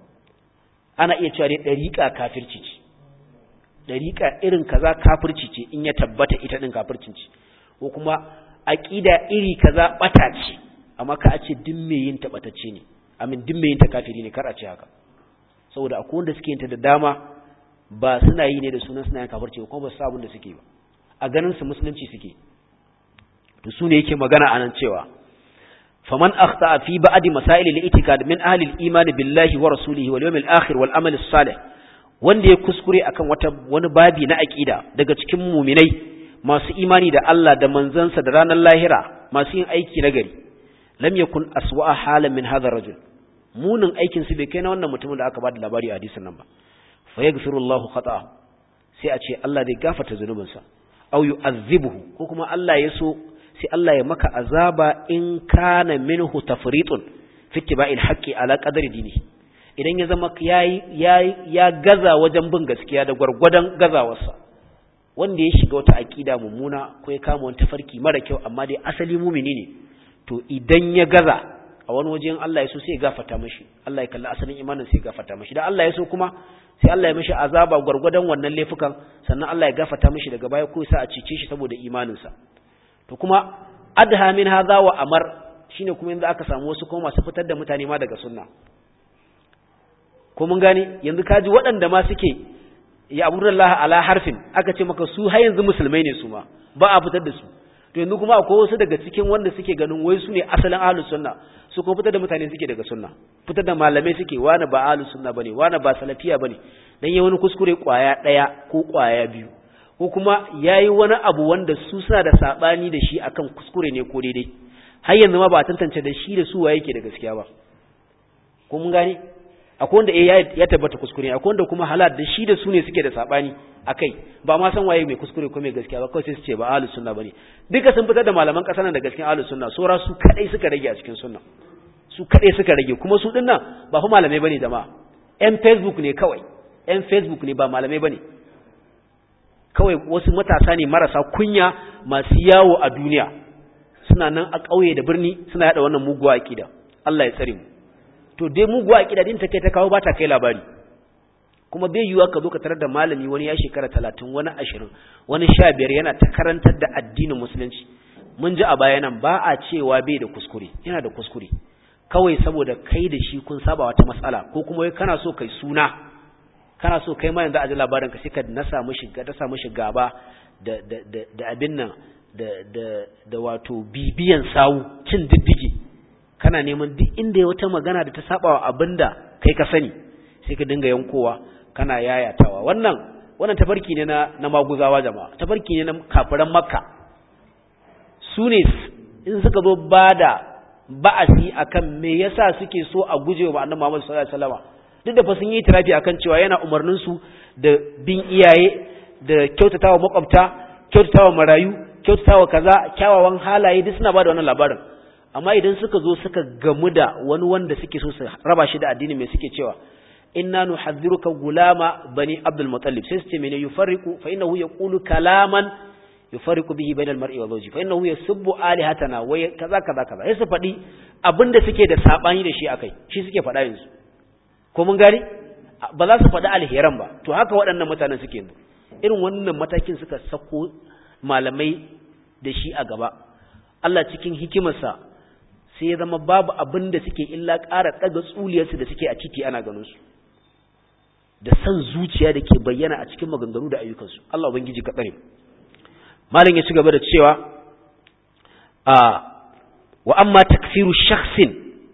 ana iya cewa dai ɗariƙa kafirci ce dariƙa irin kaza kafirci ce in ya tabbata ita din kafircin ce ko kuma aqida iri kaza bata ce amma ka a ce duk me yin ta batacce ne amin duk me yin ta kafiri ne kar a ce haka saboda akwai wanda suke yin ta da dama ba suna yi ne da sunan suna yin kafirci ba kuma ba su abin da suke ba a ganin su musulunci suke to su ne yake magana anan cewa faman akhta fi ba'di masail al-i'tikad min ahli al-iman billahi wa rasulihi wal yawmil akhir wal amal as-salih wanda ya kuskure akan wata wani babi na aqida daga cikin muminai masu imani da Allah da manzansa da ranar lahira masu yin aiki na gari lam yakun aswa'a halan min hadha rajul munin aikin su bai kai na wannan mutumin da aka bada labari a hadisin nan ba fa yaghfiru Allahu khata'a sai a ce Allah zai gafarta zunubinsa aw yu'azzibuhu ko kuma Allah ya so sai Allah ya maka azaba in kana minhu tafritun fi ittiba'il haqqi ala qadri dinihi idan ya zama ya gaza wajen bin gaskiya da gwargwadon gazawarsa wanda ya shiga wata aƙida mummuna ko ya kama wani tafarki mara kyau amma dai asali mumini ne to idan ya gaza a wani wajen Allah ya so sai ya gafarta mashi Allah ya kalli asalin imanin sai ya gafarta mashi da Allah ya so kuma sai Allah ya mashi azaba gwargwadon wannan laifukan sannan Allah ya gafarta mashi daga baya ko sa a cice shi saboda imaninsa to kuma adha min hadha wa amar shine kuma yanzu aka samu wasu kuma masu fitar da mutane ma daga sunna ko mun gane yanzu kaji waɗanda ma suke ya abudullah ala harfin aka ce maka su har yanzu musulmai ne su ma ba a fitar da su to yanzu kuma akwai wasu daga cikin wanda suke ganin wai su ne asalin ahlus sunna su ko fitar da mutane suke daga sunna fitar da malamai suke wani ba ahlus sunna bane wani ba salafiya bane dan yayi wani kuskure kwaya daya ko kwaya biyu ko kuma yayi wani abu wanda su suna da sabani da shi akan kuskure ne ko daidai har yanzu ma ba a tantance da shi da su waye yake da gaskiya ba ko mun gane akwai wanda eh ya tabbata kuskure akwai wanda kuma halal da shi da su ne suke da sabani akai ba ma san waye mai kuskure ko mai gaskiya ba kawai sai su ce ba ahlus sunna bane duka sun fitar da malaman kasar nan da gaskiya ahlus sunna sora su kadai suka rage a cikin sunna su kadai suka rage kuma su dinnan ba fa malamai bane jama'a yan facebook ne kawai yan facebook ne ba malamai bane kawai wasu matasa ne marasa kunya masu yawo a duniya suna nan a ƙauye da birni suna yada wannan muguwa akida Allah ya tsare mu to dai muguwa akida din ta kai ta kawo ba ta kai labari kuma bai yiwuwa ka zo ka tarar da malami wani ya shekara talatin wani ashirin wani sha biyar yana ta karantar da addinin musulunci mun ji a baya nan ba a cewa bai da kuskure yana da kuskure kawai saboda kai da shi kun saba wata matsala ko kuma kana so kai suna kana so kai ma yanzu a ji labarin ka sai ka nasa mishi ga ta mishi gaba da da da da abin nan da da da wato bibiyan sawu cin diddigi kana neman duk inda ya wata magana da ta saba wa abinda kai ka sani sai ka dinga yankowa kana yayatawa wannan wannan tafarki ne na na maguzawa jama'a tafarki ne na kafiran makka su ne in suka zo ba da ba'asi akan me yasa suke so a guje wa annabi Muhammad sallallahu alaihi wasallam duk da fa sun yi tirafi akan cewa yana umarnin su da bin iyaye da kyautatawa makwabta kyautatawa marayu kyautatawa kaza kyawawan halaye duk suna bada wannan labarin amma idan suka zo suka gamu da wani wanda suke so su raba shi da addini mai suke cewa inna nuhadhiruka gulama bani abdul muttalib sai su ce mene yufarriqu fa innahu yaqulu kalaman yufarriqu bihi bainal mar'i wa zawji fa innahu yasubbu alihatana wa kaza kaza kaza sai su faɗi abinda suke da sabani da shi akai shi suke faɗa yanzu ko mun gari ba za su faɗi alheran ba to haka waɗannan mutanen suke yanzu irin wannan matakin suka sako malamai da shi a gaba Allah cikin hikimarsa sai ya zama babu abin da suke illa ƙara ɗaga tsuliyarsu da suke a titi ana ganin su da san zuciya da ke bayyana a cikin maganganu da ayyukansu Allah ubangiji ka tsare malam ya ci gaba da cewa a wa amma takfiru shakhsin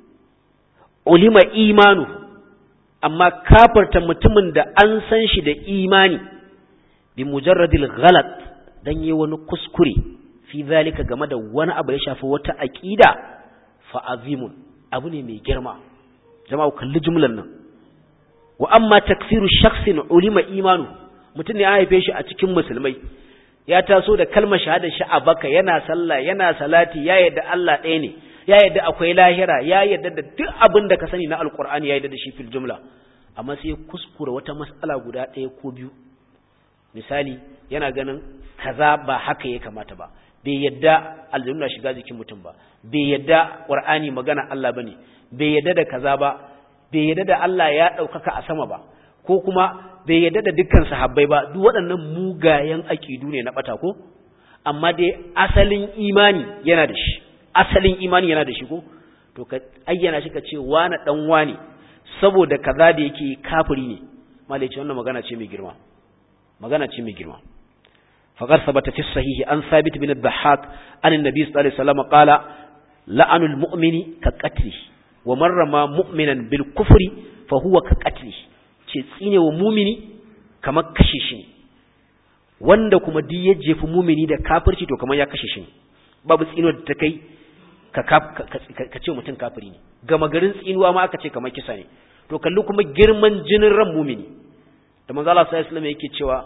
ulima imanu amma kafarta mutumin da an san shi da imani bi mujarradil ghalat dan yi wani kuskure fi zalika game da wani abu ya shafi wata aqida fa azimun abu ne mai girma jama'a kalli jumlan nan wa amma takfiru shakhsin ulima imanu mutum ne ya haife shi a cikin musulmai ya taso da kalmar shahadar shi a baka yana sallah yana salati ya yadda Allah ɗaya ne ya yadda akwai lahira ya yadda da duk abin da ka sani na alkur'ani ya yadda da shi fil jumla amma sai kuskura wata mas'ala guda ɗaya ko biyu misali yana ganin kaza ba haka ya kamata ba bai yadda aljanna shiga jikin mutum ba bai yadda qur'ani magana Allah bane bai yadda da kaza ba bai yadda da Allah ya ɗaukaka a sama ba ko kuma bai yadda da dukkan sahabbai ba duk waɗannan mugayen aƙidu ne na ɓata ko amma dai asalin imani yana da shi asalin imani yana da shi ko to ka ayyana shi ka ce wani ɗan wani saboda kaza da yake kafiri ne malai ce wannan magana ce mai girma magana ce mai girma faqad sabata fi sahihi an sabit bin ad-dhahhak an annabi sallallahu alaihi wasallam qala la'anul mu'mini ka qatli wa man rama mu'minan bil kufri fa huwa ka qatli ce tsine wa mumini kamar kashe shi ne wanda kuma duk ya jefi mumini da kafirci to kamar ya kashe shi ne babu tsinuwar da ta kai ka ce mutum kafiri ne gama garin tsinuwa ma aka ce kamar kisa ne to kalli kuma girman jinin ran mumini da manzo Allah sallallahu alaihi yake cewa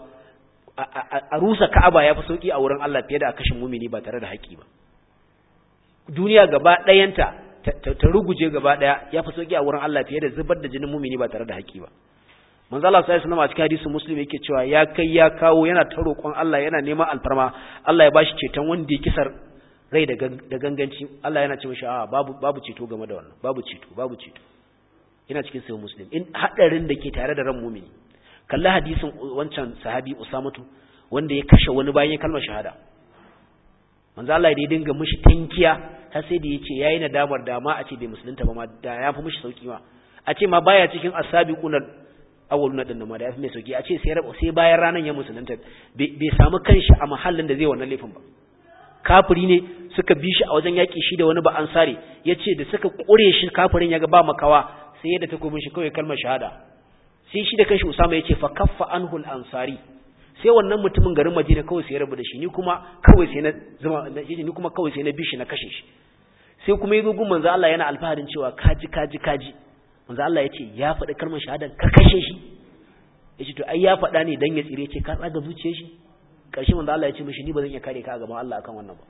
a rusa Ka'aba ya fi sauki a wurin Allah fiye da a kashe mumini ba tare da haƙi ba duniya gaba ɗayanta ta ruguje gaba ɗaya ya fi sauki a wurin Allah fiye da zubar da jinin mumini ba tare da haƙi ba manzo Allah sallallahu alaihi a cikin hadisin muslim yake cewa ya kai ya kawo yana ta roƙon Allah yana neman alfarma Allah ya bashi ceton wanda ya kisar rai da ganganci Allah yana ce mishi a babu babu ceto game da wannan babu ceto babu ceto yana cikin sahih muslim in hadarin da ke tare da ran mumini kalli hadisin wancan sahabi usamatu wanda ya kashe wani bayan ya kalmar shahada manzo Allah ya dinga mishi tankiya har sai da yace yayi nadamar da ma a ce bai musulunta ba ma da ya fi mishi sauki ma a ce ma baya cikin asabiquna awwaluna din ma da ya fi mai sauki a ce sai sai bayan ranan ya musulunta bai samu kanshi a mahallin da zai wannan laifin ba kafiri ne suka bi shi a wajen yaƙi shi da wani ba ansari ya ce da suka ƙure shi kafirin ya ga ba makawa sai yadda ta takobin shi kawai kalmar shahada sai shi da kanshi usama ya ce fa kaffa anhul ansari sai wannan mutumin garin madina kawai sai ya rabu da shi ni kuma kawai sai na zama ni kuma kawai sai na bi shi na kashe shi sai kuma yazo gun manzo Allah yana alfaharin cewa kaji kaji kaji manzo Allah ya ce ya faɗi kalmar shahada ka kashe shi yace to ai ya faɗa ne dan ya tsire ce ka tsaga zuciyar shi ƙarshe manzo Allah ya ce mishi ni ba zan iya kare ka a gaban Allah akan wannan ba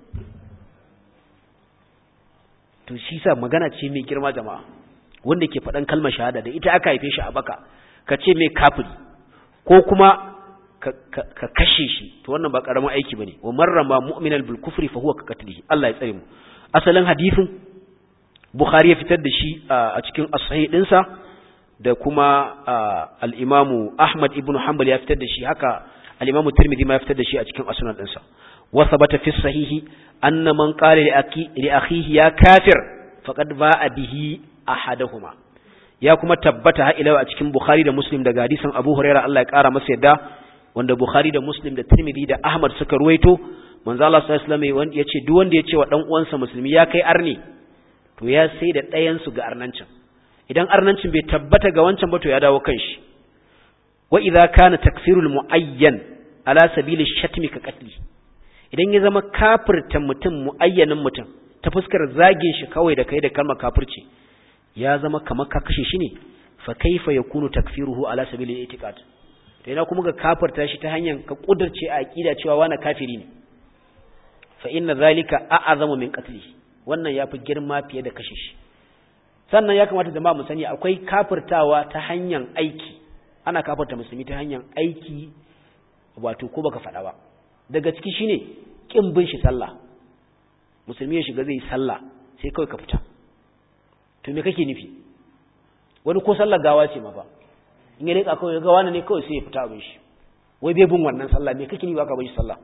to shi sa magana ce mai girma jama'a wanda ke faɗan kalmar shahada da ita aka haife shi a baka ka ce mai kafiri ko kuma ka kashe shi to wannan ba karamin aiki bane wa marrama mu'minal bil kufri fa huwa ka qatlihi Allah ya tsare mu asalin hadisin Bukhari ya fitar da shi a cikin as-sahih dinsa da kuma al-Imam Ahmad ibn Hanbal ya fitar da shi haka al-Imam Tirmidhi ma ya fitar da shi a cikin as-sunan dinsa wa sabata fi sahihi anna man qala li aki li akhihi ya kafir faqad ba'a bihi ahaduhuma ya kuma tabbata har ila a cikin Bukhari da Muslim daga hadisin Abu Hurairah Allah ya kara masa yadda wanda Bukhari da Muslim da Tirmidhi da Ahmad suka ruwaito manzo Allah sallallahu alaihi wasallam yace duk wanda yace wa dan uwansa musulmi ya kai arni to ya sai da ɗayan su ga arnancin idan arnancin bai tabbata ga wancan ba to ya dawo kanshi wa idza kana takfirul muayyan ala sabili shatmi ka qatli idan ya zama kafirta mutum muayyanin mutum ta fuskar zagin shi kawai da kai da kalmar kafirci ya zama kamar ka kashe shi ne fa kaifa yakunu takfiruhu ala sabilil itiqad to ina kuma ga kafirta shi ta hanyar ka kudurce a aqida cewa wani kafiri ne fa inna zalika a'azamu min qatlihi wannan yafi girma fiye da kashe shi sannan ya kamata jama'a mu sani akwai kafirtawa ta hanyar aiki ana kafirta musulmi ta hanyar aiki wato ko baka faɗa ba daga ciki shine kin bin shi sallah musulmi ya shiga zai sallah sai kawai ka fita to me kake nufi wani ko sallar gawa ce ma ba in ya rika kawai ga wani ne kawai sai ya fita abin shi wai bai bin wannan sallah me kake nufi aka bin shi sallah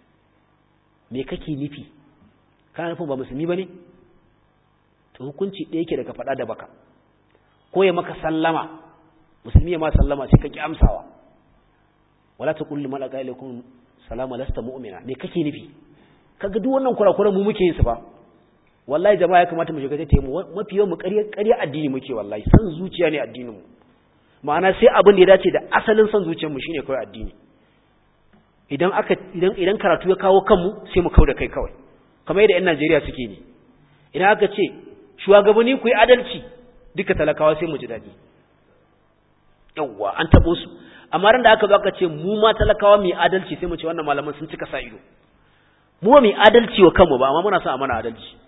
me kake nufi kana nufin ba musulmi bane to hukunci ɗaya yake daga faɗa da baka ko ya maka sallama musulmi ya ma sallama sai ka ki amsawa wala taqul liman alqa ilaykum salama lasta mu'mina me kake nufi kaga duk wannan kurakuran mu muke yin su ba wallahi jama'a ya kamata mu shiga ta mu mafi yawan mu ƙarya ƙarya addini muke wallahi san zuciya ne addinin mu ma'ana sai abin da ya dace da asalin san zuciyar mu shine kawai addini idan aka idan idan karatu ya kawo kanmu sai mu kauda kai kawai kamar yadda 'yan Najeriya suke ne idan aka ce shugabanni ku yi adalci duka talakawa sai mu ji daɗi yawwa an taɓo su amma ran da aka zo aka ce mu ma talakawa mu yi adalci sai mu ce wannan malaman sun cika sa ido mu ba mu yi adalci wa kanmu ba amma muna son a mana adalci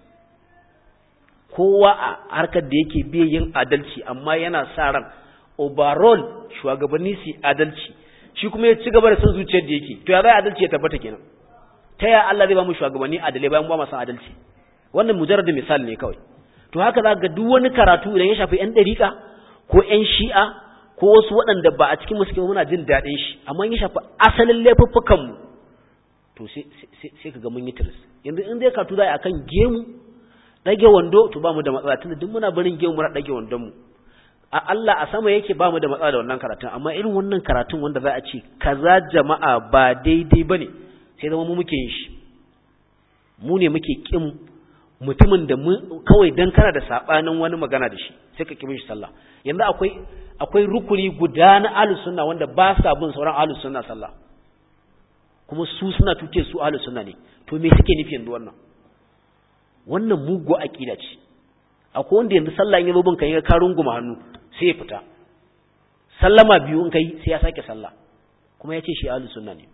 kowa a harkar da yake biye yin adalci amma yana sa ran overall shugabanni su adalci shi kuma ya ci gaba da son zuciyar da yake to ya zai adalci ya tabbata kenan ta ya Allah zai ba mu shugabanni adalai bayan ba mu san adalci wannan mujarrad misali ne kawai to haka za ga duk wani karatu idan ya shafi yan dariƙa ko yan shi'a ko wasu waɗanda ba a cikin musu muna jin daɗin shi amma ya shafi asalin laifuffukan mu to sai sai ka ga mun yi tiris yanzu in zai karatu zai akan gemu dage wando to ba mu da matsala tunda duk muna barin gemu muna dage wandon mu a Allah a sama yake ba mu da matsala da wannan karatun amma irin wannan karatun wanda za a ce kaza jama'a ba daidai bane sai zama mu muke yin shi mu ne muke kin mutumin da mu kawai dan kana da sabanin wani magana da shi sai ka kimin shi sallah yanzu akwai akwai rukuni guda na ahlus sunna wanda ba sa bin sauran ahlus sunna sallah kuma su suna tuce su ahlus sunna ne to me suke nufi yanzu wannan wannan mugu aqida ce akwai wanda yanzu sallah in yazo bin kai ka runguma hannu sai ya fita sallama biyu in kai sai ya sake sallah kuma ya ce shi ahlus sunna ne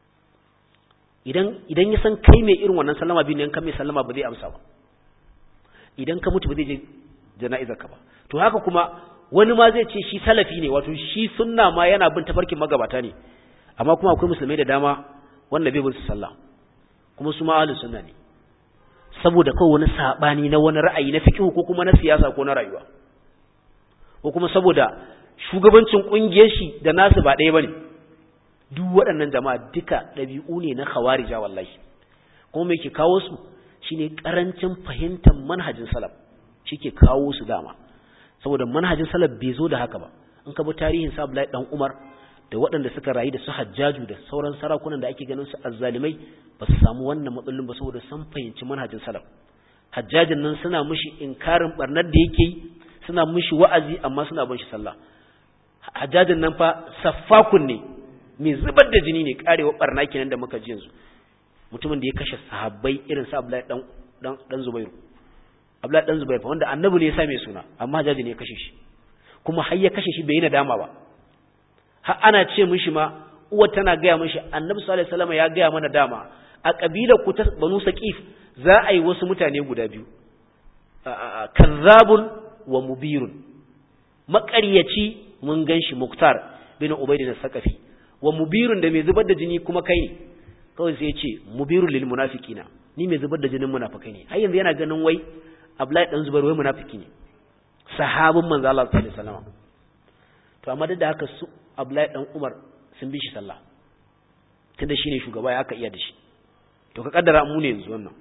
idan idan ya san kai mai irin wannan sallama biyu ne in ka mai sallama ba zai amsa ba idan ka mutu ba zai je jana'izar ka ba to haka kuma wani ma zai ce shi salafi ne wato shi sunna ma yana bin tafarkin magabata ne amma kuma akwai musulmai da dama wanda bai bin su sallah kuma su ma ahlus sunna ne saboda kawai wani sabani na wani ra'ayi na fiqh ko kuma na siyasa ko na rayuwa ko kuma saboda shugabancin kungiyar shi da nasu ba ɗaya bane duk waɗannan jama'a duka ɗabi'u ne na khawarija wallahi kuma me ke kawo su shine karancin fahimtar manhajin salaf shike kawo su dama saboda manhajin salaf bai zo da haka ba in ka bi tarihin sa Abdullahi dan Umar da waɗanda suka rayu da su Hajjaju da sauran sarakunan da ake ganin su azzalimai ba su samu wannan matsalolin ba saboda sun fahimci manhajin salaf Hajjajin nan suna mishi inkarin barnar da yake yi suna mishi wa'azi amma suna bin shi sallah Hajjajin nan fa saffakun ne mai zubar da jini ne karewa barna kenan da muka ji yanzu mutumin da ya kashe sahabbai irin sa Abdullahi dan dan dan Zubairu Abdullahi dan Zubairu fa wanda annabi ne ya sa mai suna amma Hajjaji ne ya kashe shi kuma har ya kashe shi bai yi nadama ba har ana ce mishi ma uwar tana gaya mishi annabi sallallahu alaihi wasallam ya gaya mana dama a kabilar ku ta Banu Saqif za a yi wasu mutane guda biyu kazzabun wa mubirun maƙaryaci mun ganshi Muktar bin Ubayd al-Saqafi wa mubirun da mai zubar da jini kuma kai ne kawai sai ya ce mubirun lil munafiqina ni mai zubar da jinin munafikai ne har yanzu yana ganin wai Abdullahi dan Zubair wai munafiki ne sahabin manzo Allah sallallahu alaihi wasallam to amma duk da haka su Abdullahi dan Umar sun bi shi sallah tunda shine shugaba ya aka iya da shi to ka kaddara mu ne yanzu wannan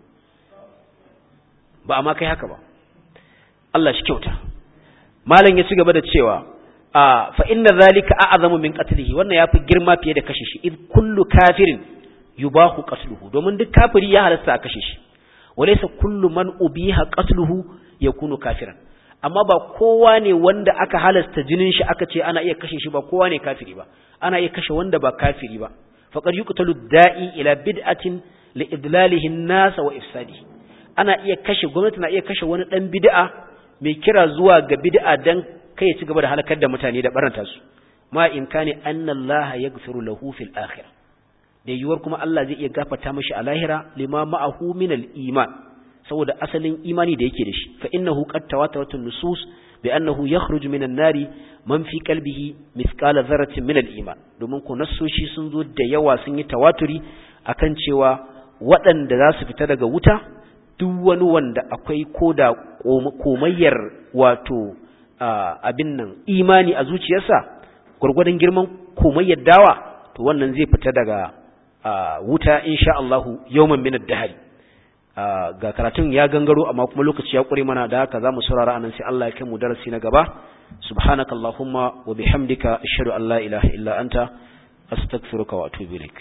ba amma kai haka ba Allah shi kyauta malam ya ci gaba da cewa a fa inna zalika a'zamu min qatlihi wannan yafi girma fiye da kashe shi id kullu kafirin yubahu qatluhu domin duk kafiri ya halasta a kashe shi walaysa kullu man ubiha qatluhu yakunu kafiran amma ba kowa ne wanda aka halasta jinin shi aka ce ana iya kashe shi ba kowa ne kafiri ba ana iya kashe wanda ba kafiri ba faqad yuqtalu da'i ila bid'atin li idlalihi an-nas wa ifsadi ana iya kashe gwamnati na iya kashe wani dan bid'a mai kira zuwa ga bid'a dan kai ya ci gaba da halakar da mutane da baranta su ma in kane anna Allah yaghfiru lahu fil akhirah da yiwuwar kuma Allah zai iya gafarta mashi a lahira lima ma'ahu min al-iman saboda asalin imani da yake da shi fa innahu qad tawatarat an-nusus bi annahu yakhruju min an-nari man fi qalbihi mithqala dharratin min al-iman domin ko nassoshi sun zo da yawa sun yi tawaturi akan cewa waɗanda za su fita daga wuta duk wani wanda akwai koda komayyar wato abin nan imani a zuciyarsa gurgurdan girman komayyar dawa to wannan zai fita daga wuta insha Allahu yawman min ad-dahr ga karatun ya gangaro amma kuma lokaci ya kure mana da haka zamu saurara anan sai Allah ya kai mu darasi na gaba subhanakallahumma wa bihamdika ashhadu an la ilaha illa anta astaghfiruka wa atubu ilaik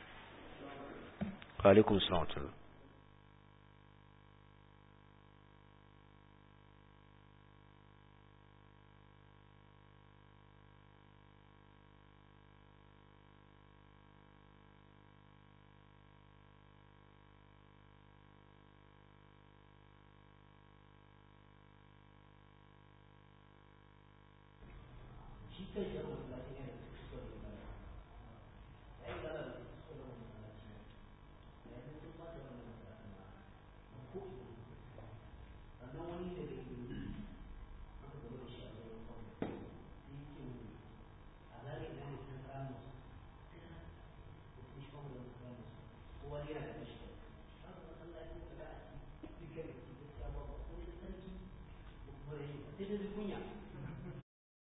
wa alaikum assalam wani